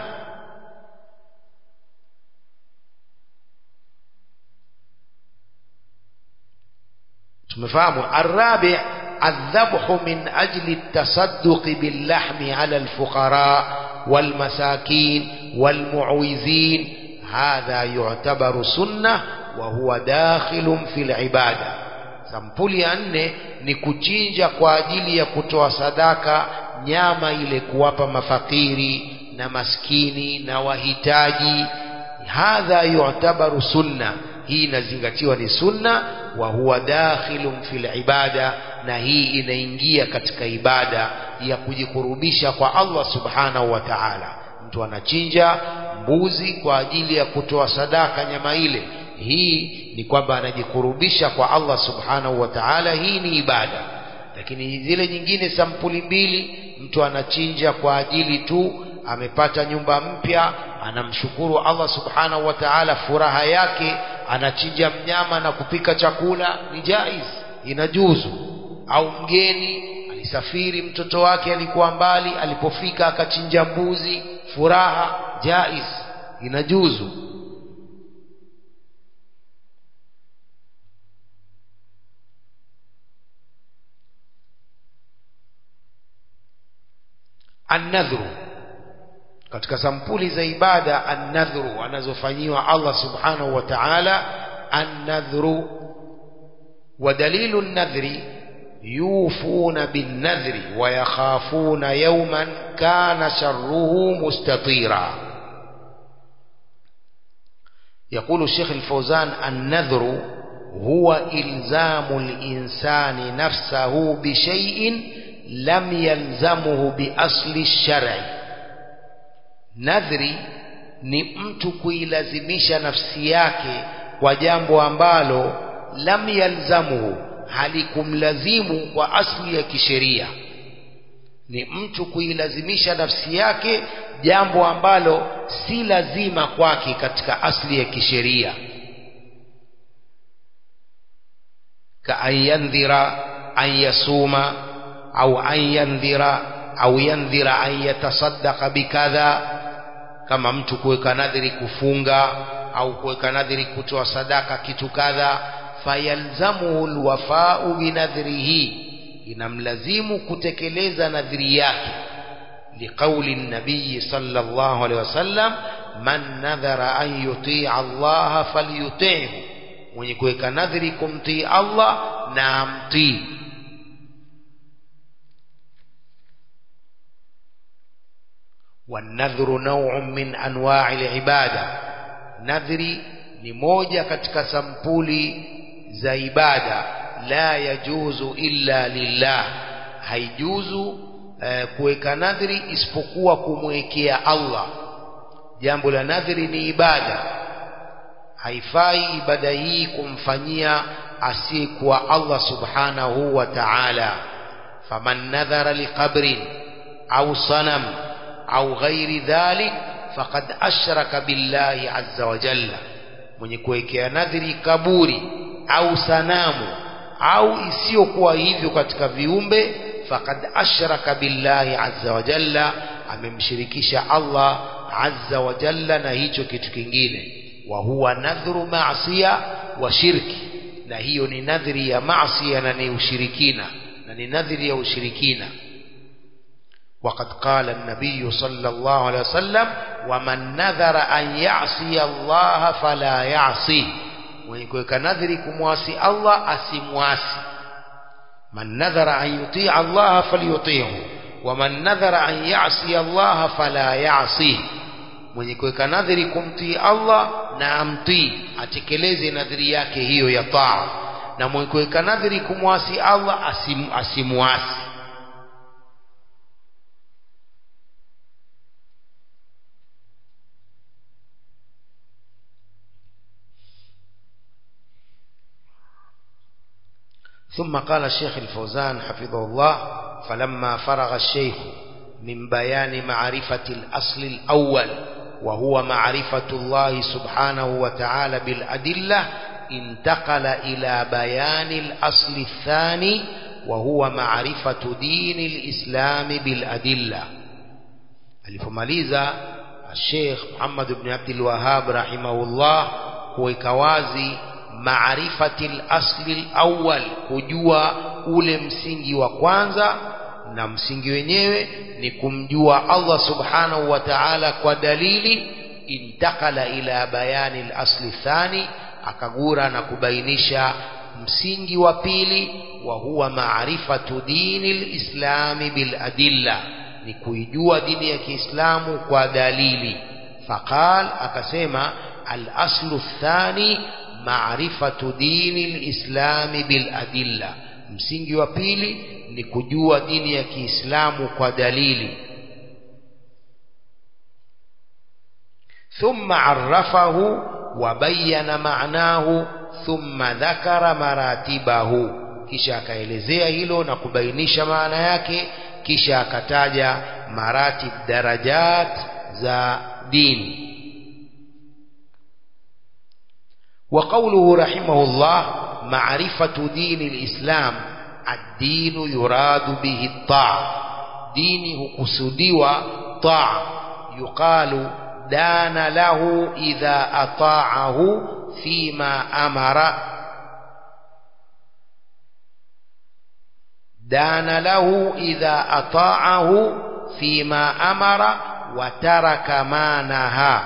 tumefahamu arabi الذبح من أجل التصدق باللحم على الفقراء والمساكين والمعوزين هذا يعتبر سنة وهو داخل في العبادة sampuli ya nne ni kuchinja kwa ajili ya kutoa sadaka nyama ile kuwapa mafakiri na maskini na wahitaji hadha yu'tabaru sunna hii inazingatiwa ni sunna wa huwa dakhilun fil ibada na hii inaingia katika ibada ya kujikurubisha kwa Allah subhanahu wa ta'ala mtu anachinja mbuzi kwa ajili ya kutoa sadaka nyama ile hii ni kwamba anajikurubisha kwa Allah subhanahu wa ta'ala hii ni ibada lakini zile nyingine sampuli mbili mtu anachinja kwa ajili tu amepata nyumba mpya anamshukuru Allah subhanahu wa ta'ala furaha yake anachinja mnyama na kupika chakula ni jaiz inajuzu au mgeni alisafiri mtoto wake alikuwa mbali alipofika akachinja mbuzi furaha jaiz inajuzu annadhru katika sampuli za ibada annadhru anazofanyiwa Allah subhanahu wa ta'ala annadhru wa dalilu an-nadhri yufuna bin-nadhri wa yakhafuna yawman kana sharruhu mustatira يقول الشيخ الفوزان النذر هو إلزام الإنسان نفسه بشيء لم يلزمه بأصل الشرع nadhri ni mtu kuilazimisha nafsi yake kwa jambo ambalo lam yalzamuhu halikumlazimu kwa asli ya kisheria ni mtu kuilazimisha nafsi yake jambo ambalo si lazima kwake katika asli ya kisheria ka an yandhira an yasuma au an yandhira au yandhira an yatasaddaqa bikadha kama mtu kuweka nadhiri kufunga au kuweka nadhiri kutoa sadaka kitu kadha fayalzamuhu alwafa'u binadhrihi inamlazimu kutekeleza nadhiri yake liqauli nabii sallallahu alaihi wasallam man nadhara an yutia Allah falyuti'hu mwenye kuweka nadhiri kumtii Allah na amtii والنذر نوع من أنواع العبادة نذري ni moja katika sampuli za ibada la yajuzu illa lillah haijuzu eh, kuweka nadhiri isipokuwa kumwekea Allah jambo la nadhiri ni ibada haifai ibada hii kumfanyia asiyekuwa Allah subhanahu wa ta'ala faman nadhara liqabrin au sanam au ghairi dhalik faqad ashraka billahi azza wa jalla mwenye kuwekea nadhiri kaburi au sanamu au isiyokuwa hivyo katika viumbe faqad ashraka billahi azza wa jalla amemshirikisha Allah azza wa jalla na hicho kitu kingine wa huwa nadhru maasiya wa shirki na hiyo ni nadhri ya maasiya na ni ushirikina na ni nadhri ya ushirikina وقد قال النبي صلى الله عليه وسلم ومن نذر أن يعصي الله فلا يعصيه mwenye kuweka nadhiri kumwasi Allah asimwasi man nadhara an yutii Allah falyutihu wa man nadhara an yasi Allah fala yasi mwenye kuweka nadhiri kumtii Allah na amtii atekeleze nadhiri yake hiyo ya taa na mwenye kuweka nadhiri kumwasi Allah asim, asimwasi ثم قال الشيخ الفوزان حفظه الله فلما فرغ الشيخ من بيان معرفة الأصل الأول وهو معرفة الله سبحانه وتعالى بالأدلة انتقل إلى بيان الأصل الثاني وهو معرفة دين الإسلام بالأدلة alipomaliza Sheikh Muhammad ibn Abdul Wahhab rahimahullah kuweka wazi maarifati al-asli al-awwal kujua ule msingi wa kwanza na msingi wenyewe ni kumjua Allah subhanahu wa ta'ala kwa dalili intakala ila bayani al-asli thani akagura na kubainisha msingi wa pili wa huwa maarifatu dini al-islami bil adilla ni kuijua dini ya Kiislamu kwa dalili faqal akasema al-aslu thani maarifatu dini lislami bil adilla msingi wa pili ni kujua dini ya Kiislamu kwa dalili thumma arrafahu wa bayyana ma'nahu thumma dhakara maratibahu kisha akaelezea hilo na kubainisha maana yake kisha akataja maratib darajat za dini وقوله رحمه الله معرفة دين الإسلام الدين يراد به الطاعة دينه كسديوة طاعة يقال دان له إذا أطاعه فيما أمر دان له إذا أطاعه فيما أمر وترك ما نهى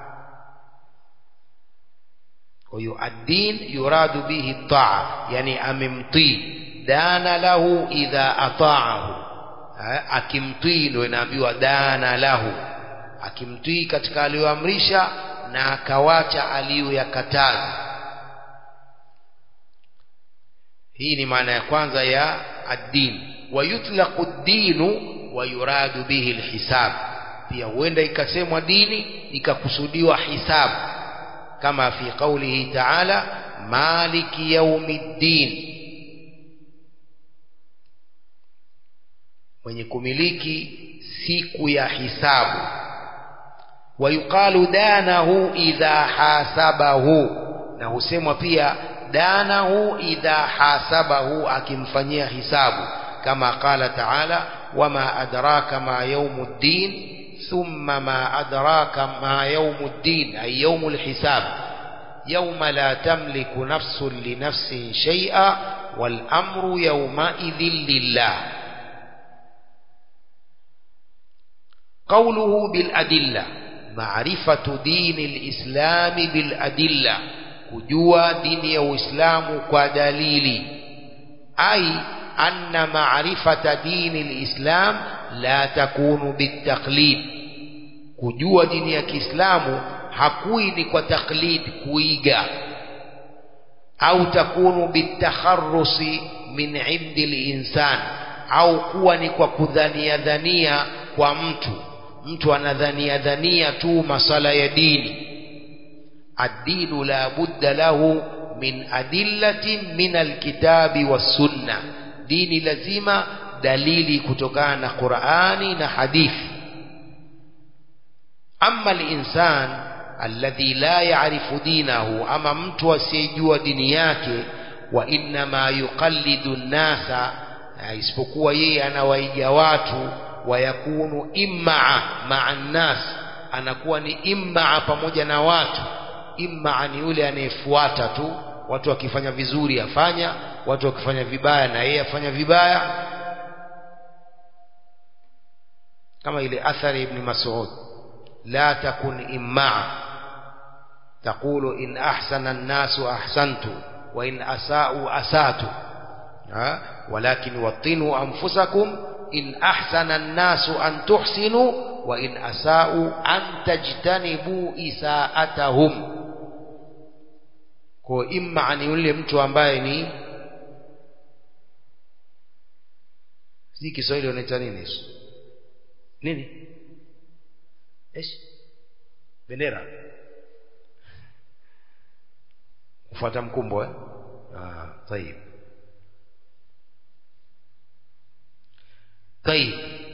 huyo ad-din yuradu bihi taa yani amemtii dana lahu idha ata'ahu akimtii ndio inaambiwa dana lahu akimtii katika aliyoamrisha na akawacha aliyoyakataza hii ni maana ya kwanza ya ad-din wa yutlaqu ad-dinu wa yuradu bihi al-hisab pia huenda ikasemwa dini ikakusudiwa hisabu كما في قوله تعالى مالك يوم الدين mwenye kumiliki siku ya hisabu wayuqalu danahu idha hasabahu na husemwa pia danahu idha hasabahu akimfanyia hisabu kama qala taala wama adraka ma yaumuddin ثم ما أدراك ما يوم الدين أي يوم الحساب يوم لا تملك نفس لنفس شيئا والأمر يومئذ لله قوله بالأدلة معرفة دين الإسلام بالأدلة كجوا دين وإسلام كدليل أي أن معرفة دين الإسلام la takunu bitaklid kujua dini ya Kiislamu hakui ni kwa taklid kuiga au takunu bitakharusi min indi linsan au kuwa ni kwa kudhania dhania kwa mtu mtu anadhania dhania tu masala ya dini ad-dinu la budda lahu min adillatin min alkitabi was-sunnah dini lazima dalili kutokana na Qur'ani na hadithi amma al-insan alladhi la ya'rifu dinahu ama mtu asiyejua dini yake wa inma yuqallidu an-nasa isipokuwa yeye anawaiga watu wayakunu imma ma'a an-nas anakuwa ni immaa pamoja na watu immaa ni yule anayefuata tu watu wakifanya vizuri afanya watu wakifanya vibaya na yeye afanya vibaya kama ile athari ibn Mas'ud la takun immaa taqulu in ahsana an-nasu ahsantu wa in asa'u asatu ha walakin wattinu anfusakum in ahsana an-nasu an tuhsinu wa in asa'u an tajtanibu isa'atahum kwa imma ni yule mtu ambaye ni si Kiswahili wanaita nini hicho nini ايش bendera kufuata mkumbo eh ah طيب طيب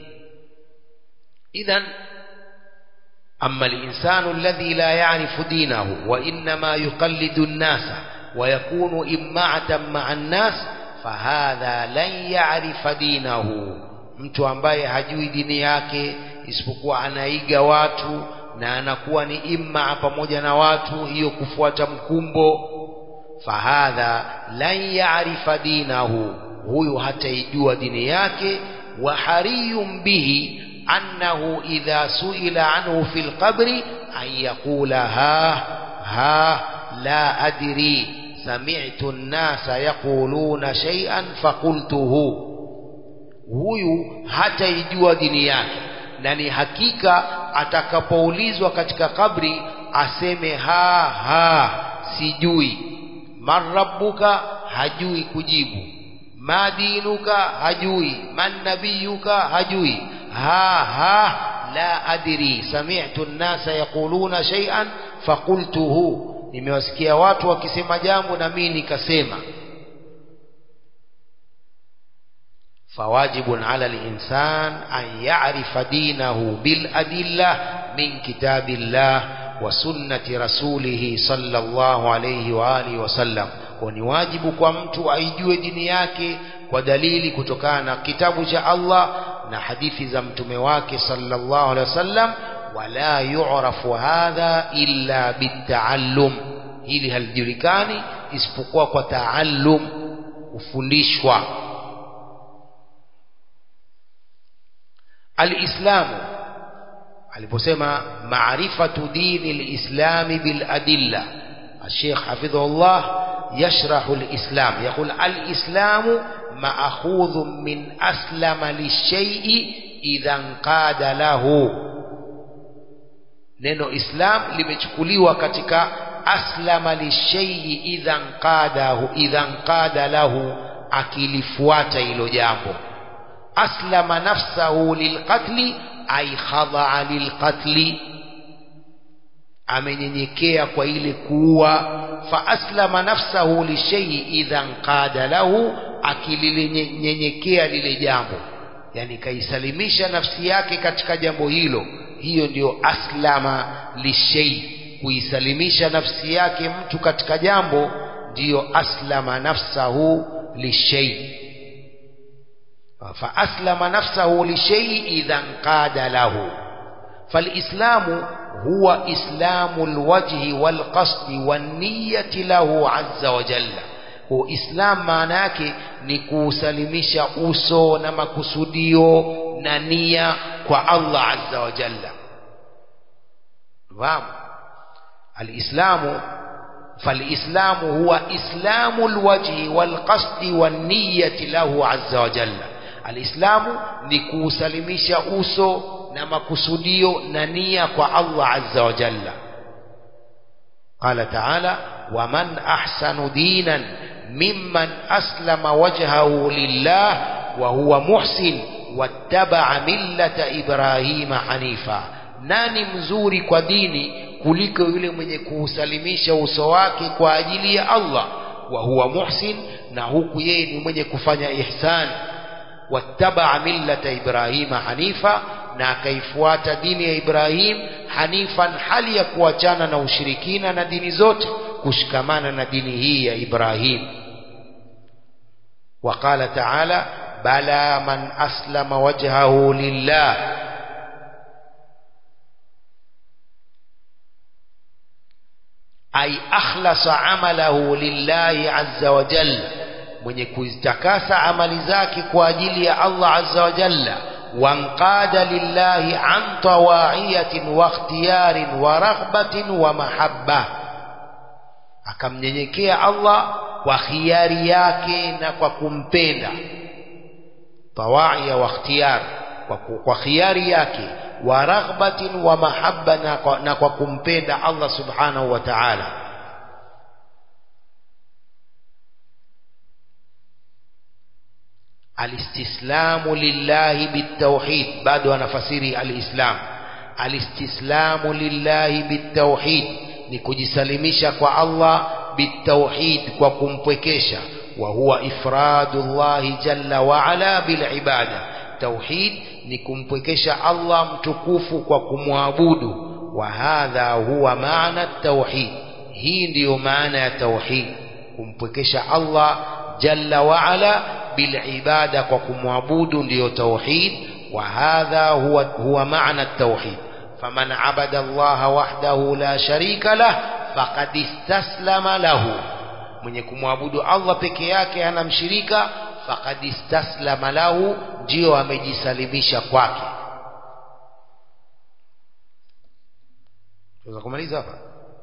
اذا اما الانسان الذي لا يعرف دينه وانما يقلد الناس ويكون امعه مع الناس فهذا لن يعرف دينه mtu ambaye hajui dini yake isipokuwa anaiga watu na anakuwa ni imma pamoja na watu hiyo kufuata mkumbo fahadha lan ya'rifa dinahu huyu hataijua dini yake wa hariyun bihi annahu idha suila anhu fil qabri an yaqula ha ha la adri sami'tu an-nasa yaquluna shay'an faqultuhu huyu hataijua dini yake na ni hakika atakapoulizwa katika kabri aseme ha ha sijui marabbuka hajui kujibu madinuka hajui man nabiyuka hajui ha ha la adri sami'tu an-nasa yaquluna shay'an faqultuhu nimewasikia watu wakisema jambo na mimi nikasema فواجب على الإنسان أن يعرف دينه بالأدلة من كتاب الله وسنة رسوله صلى الله عليه وآله وسلم ni wajibu kwa mtu aijue dini yake kwa dalili kutokana na kitabu cha Allah na hadithi za mtume wake sallallahu alaihi wasallam wala yu'rafu hadha illa bitaallum hili halijulikani isipokuwa kwa taallum kufundishwa alislamu aliposema maarifatu dini lislami biladilla الشيخ حفظه الله يشرح الإسلام يقول الإسلام مأخوذ من أسلم للشيء إذا انقاد له neno islam limechukuliwa katika aslama lishay'i idha nqadahu idha nqada lahu akilifuata hilo jambo aslama nafsahu lilqatli ay khadaa lilqatli amenyenyekea kwa ile kuua fa aslama nafsahu lishay'i idha nqada lahu akililinyenyekea lile jambo yani kaisalimisha nafsi yake katika jambo hilo hiyo ndio aslama lishay'i kuisalimisha nafsi yake mtu katika jambo ndiyo aslama nafsahu lishay'i فأسلم نفسه لشيء إذا انقاد له فالإسلام هو إسلام الوجه والقصد والنية له عز وجل هو إسلام معناك نكوسلمش أسو نمكسوديو نانية الله عز وجل فهم الإسلام فالإسلام هو إسلام الوجه والقصد والنية له عز وجل alislamu ni kuusalimisha uso na makusudio na nia kwa Allah azza wa jalla qala ta'ala waman ahsanu dinan mimman aslama wajhahu lillah wa huwa muhsin wattaba'a millata ibrahima hanifa nani mzuri kwa dini kuliko yule mwenye kuusalimisha uso wake kwa ajili ya Allah wa huwa muhsin na huku yeye ni mwenye kufanya ihsan wattabaa millata ibrahima hanifa na akaifuata dini ya Ibrahim hanifan hali ya kuachana na ushirikina na dini zote kushikamana na dini hii ya Ibrahim وقال تعالى بلى من أسلم وجهه لله ay akhlasa amalahu lillahi azza wa jalla mwenye kuzitakasa amali zake kwa ajili ya Allah azza wa jalla wanqada lillahi an tawa'iyatin wa ikhtiyarin wa raghbatin wa mahabba akamnyenyekea Allah kwa khiari yake na kwa kumpenda tawaia wa ikhtiyar kwa, kwa khiari yake wa raghbatin wa mahabba na kwa, na kwa kumpenda Allah subhanahu wa ta'ala alistislamu lillahi bitawhid bado anafasiri alislam alistislamu lillahi bitawhid ni kujisalimisha kwa Allah bitawhid kwa kumpwekesha wa huwa ifradullahi jalla wa ala bil ibada tauhid ni kumpwekesha Allah mtukufu kwa kumwabudu wa hadha huwa maana tauhid hii ndiyo maana ya tauhid kumpwekesha Allah jalla wa ala bil ibada kwa kumwabudu ndiyo tauhid wa hadha huwa huwa maana tauhid faman abada Allah wahdahu la sharika lah faqad istaslama lahu mwenye kumwabudu Allah peke yake hana mshirika faqad istaslama lahu ndio amejisalimisha kwake tunaweza kumaliza hapa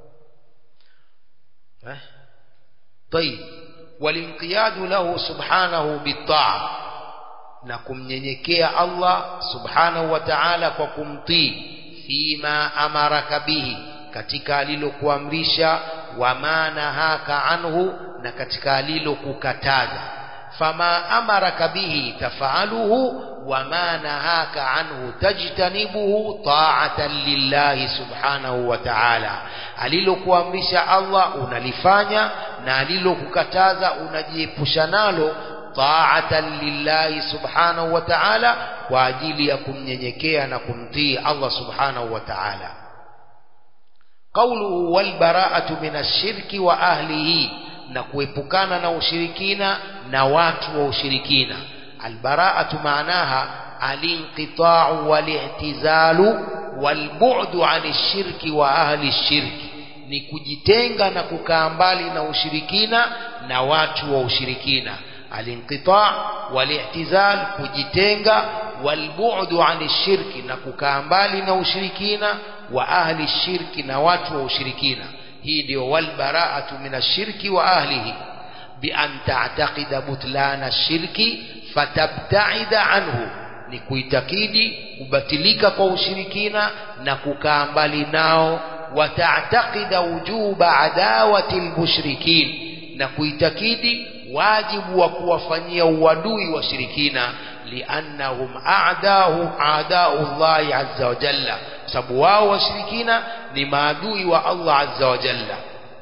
eh طيب والانقياد له سبحانه بالطاعه na kumnyenyekea Allah subhanahu wa ta'ala kwa kumtii fima amaraka bihi katika alilokuamrisha wa manahaka anhu na katika alilokukataza fama amaraka bihi tafaaluhu wa manahaka anhu tajtanibuhu ta'atan lillahi subhanahu wa ta'ala alilokuamrisha Allah unalifanya na alilokukataza unajiepusha nalo ta'atan lillahi subhanahu wa ta'ala kwa ajili ya kumnyenyekea na kumtii Allah subhanahu wa ta'ala qawluhu wal bara'atu min ash-shirki wa ahlihi na kuepukana na ushirikina na watu wa ushirikina albara'atu maanaha alinqita'u wal-i'tizalu wal-bu'du 'ani shirki wa ahli shirki ni kujitenga na kukaa mbali na ushirikina na watu wa ushirikina alinqita' wal-i'tizal kujitenga wal-bu'du 'ani shirki na kukaa mbali na ushirikina wa ahli shirki na watu wa ushirikina hii ndio walbara'atu min ashirki wa ahlihi bi an ta'taqida butlana ashirki fatabta'ida anhu ni kuitakidi kubatilika kwa ushirikina na kukaa mbali nao wa ta'taqida wujuba adawati almushrikin na kuitakidi wajibu wa kuwafanyia uadui washirikina liannahum a'dahu a'da'u Allah azza wa jalla sababu wao washirikina ni maadui wa Allah azza wa jalla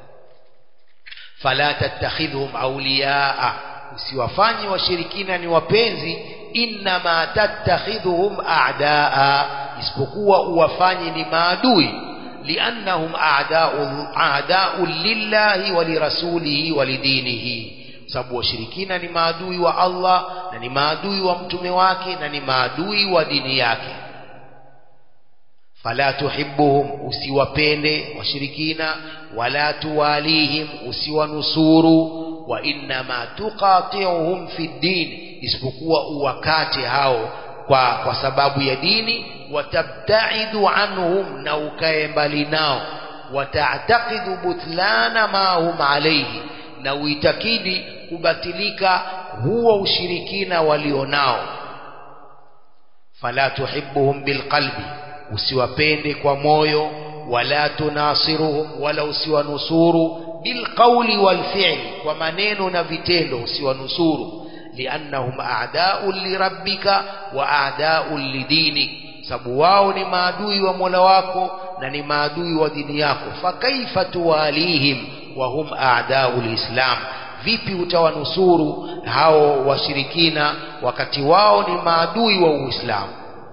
fala tattakhidhum awliyaa usiwafanye washirikina ni wapenzi innama tattakhidhuhum a'daa isipokuwa uwafanye ni maadui liannahum a'da'u a'da'u lillahi wa lirasulihi wa lidinihi sababu washirikina ni maadui wa Allah na ni maadui wa mtume wake na ni maadui wa dini yake fala tuhibbuhum usiwapende washirikina wala tuwalihim usiwanusuru wa innama tuqati'uhum fi din isipokuwa uwakate hao kwa kwa sababu ya dini watabtaidu anhum na ukae mbali nao wata'taqidu butlana ma hum alayhi na uitakidi kubatilika huo ushirikina walionao fala tuhibbuhum bilqalbi usiwapende kwa moyo wala tunasiruhum wala usiwanusuru bilqauli walfi'li kwa maneno na vitendo usiwanusuru liannahum a'da'un lirabbika wa a'da'un lidinik sababu wao ni maadui wa Mola wako na ni maadui wa dini yako fakaifa tuwalihim wa hum a'da'u lislam vipi utawanusuru hao washirikina wakati wao ni maadui wa Uislamu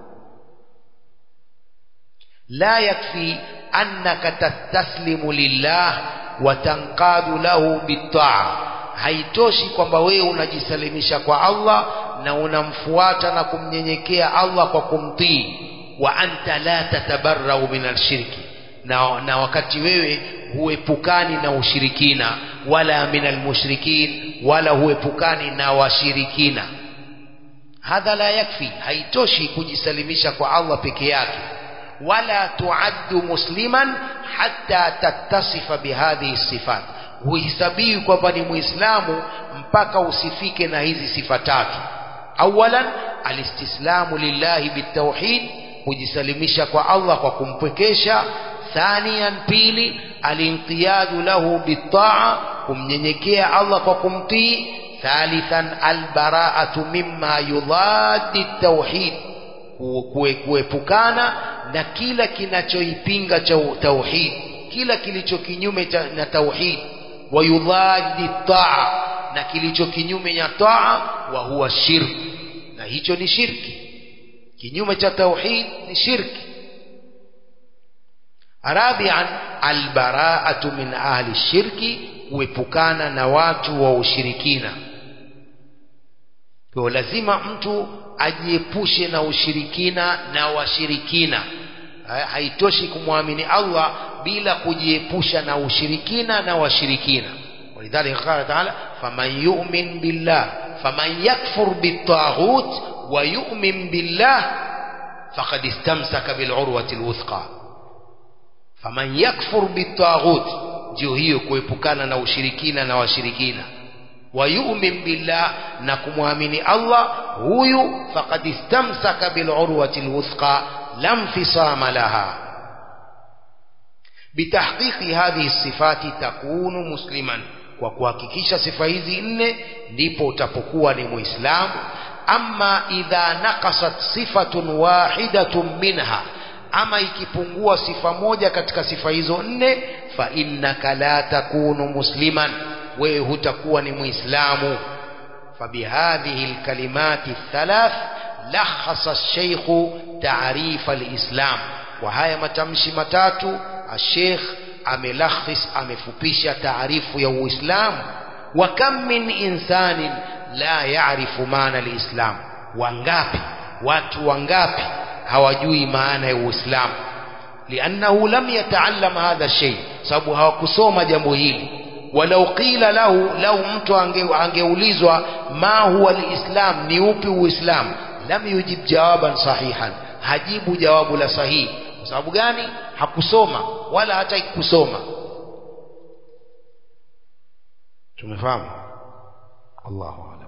la yakfi annaka tastaslimu lillah wa tanqadu lahu bitaa haitoshi kwamba wewe unajisalimisha kwa Allah na unamfuata na kumnyenyekea Allah kwa kumtii wa anta la tatabarrau min alshirki na, na wakati wewe huepukani na ushirikina wala min almushrikin wala huepukani na washirikina hadha la yakfi haitoshi kujisalimisha kwa Allah peke yake wala tuaddu musliman hatta tattasifa bihadhihi sifat huhesabiwi kwamba ni muislamu mpaka usifike na hizi sifa tatu awalan alistislamu lillahi bitauhid kujisalimisha kwa Allah kwa kumpwekesha thaniyan pili alinqiyadu lahu bitaa kumnyenyekea Allah kwa kumtii thalithan albaraatu mimma yudaddi tauhid kuepukana na kila kinachoipinga cha tauhid kila kilicho kinyume na tauhid wayudhadi taa na kilicho kinyume na taa wa huwa shirk na hicho ni shirki kinyume cha tauhid ni shirki rabian albaraatu min ahli shirki kuepukana na watu wa ushirikina kwa lazima mtu ajiepushe na ushirikina na washirikina haitoshi kumwamini Allah bila kujiepusha na ushirikina na washirikina ولذلك قال تعالى فمن يؤمن بالله فمن يكفر بالطاغوت ويؤمن بالله فقد استمسك بالعروة الوثقى فمن يكفر بالطاغوت ndio hiyo kuepukana na ushirikina na washirikina wayumin billah na kumwamini Allah huyu faqad istamsaka bilurwati alwuthqa lam fisama laha bitahqiqi hadhihi sifati takunu musliman kwa kuhakikisha sifa hizi nne ndipo utapokuwa ni muislamu amma idha naqasat sifatun wahidatun minha ama ikipungua sifa moja katika sifa hizo nne fa innaka la takunu musliman wewe hutakuwa ni muislamu فبهذه الكلمات الثلاث لخص الشيخ تعريف الإسلام وهاي متمشي متاتو الشيخ amelakhis amefupisha taarifu ya uislamu wa kam min insanin la ya'rifu maana alislam wangapi watu wangapi hawajui maana ya uislamu liannahu lam yataallam hadha shay sababu hawakusoma jambo hili walau qila lahu lau mtu angeulizwa ma huwa alislam ni upi uislamu lam yujib jawaban sahihan hajibu jawabu la sahihi kwa sababu gani hakusoma wala hata kusoma tumefahamu Allahu a'lam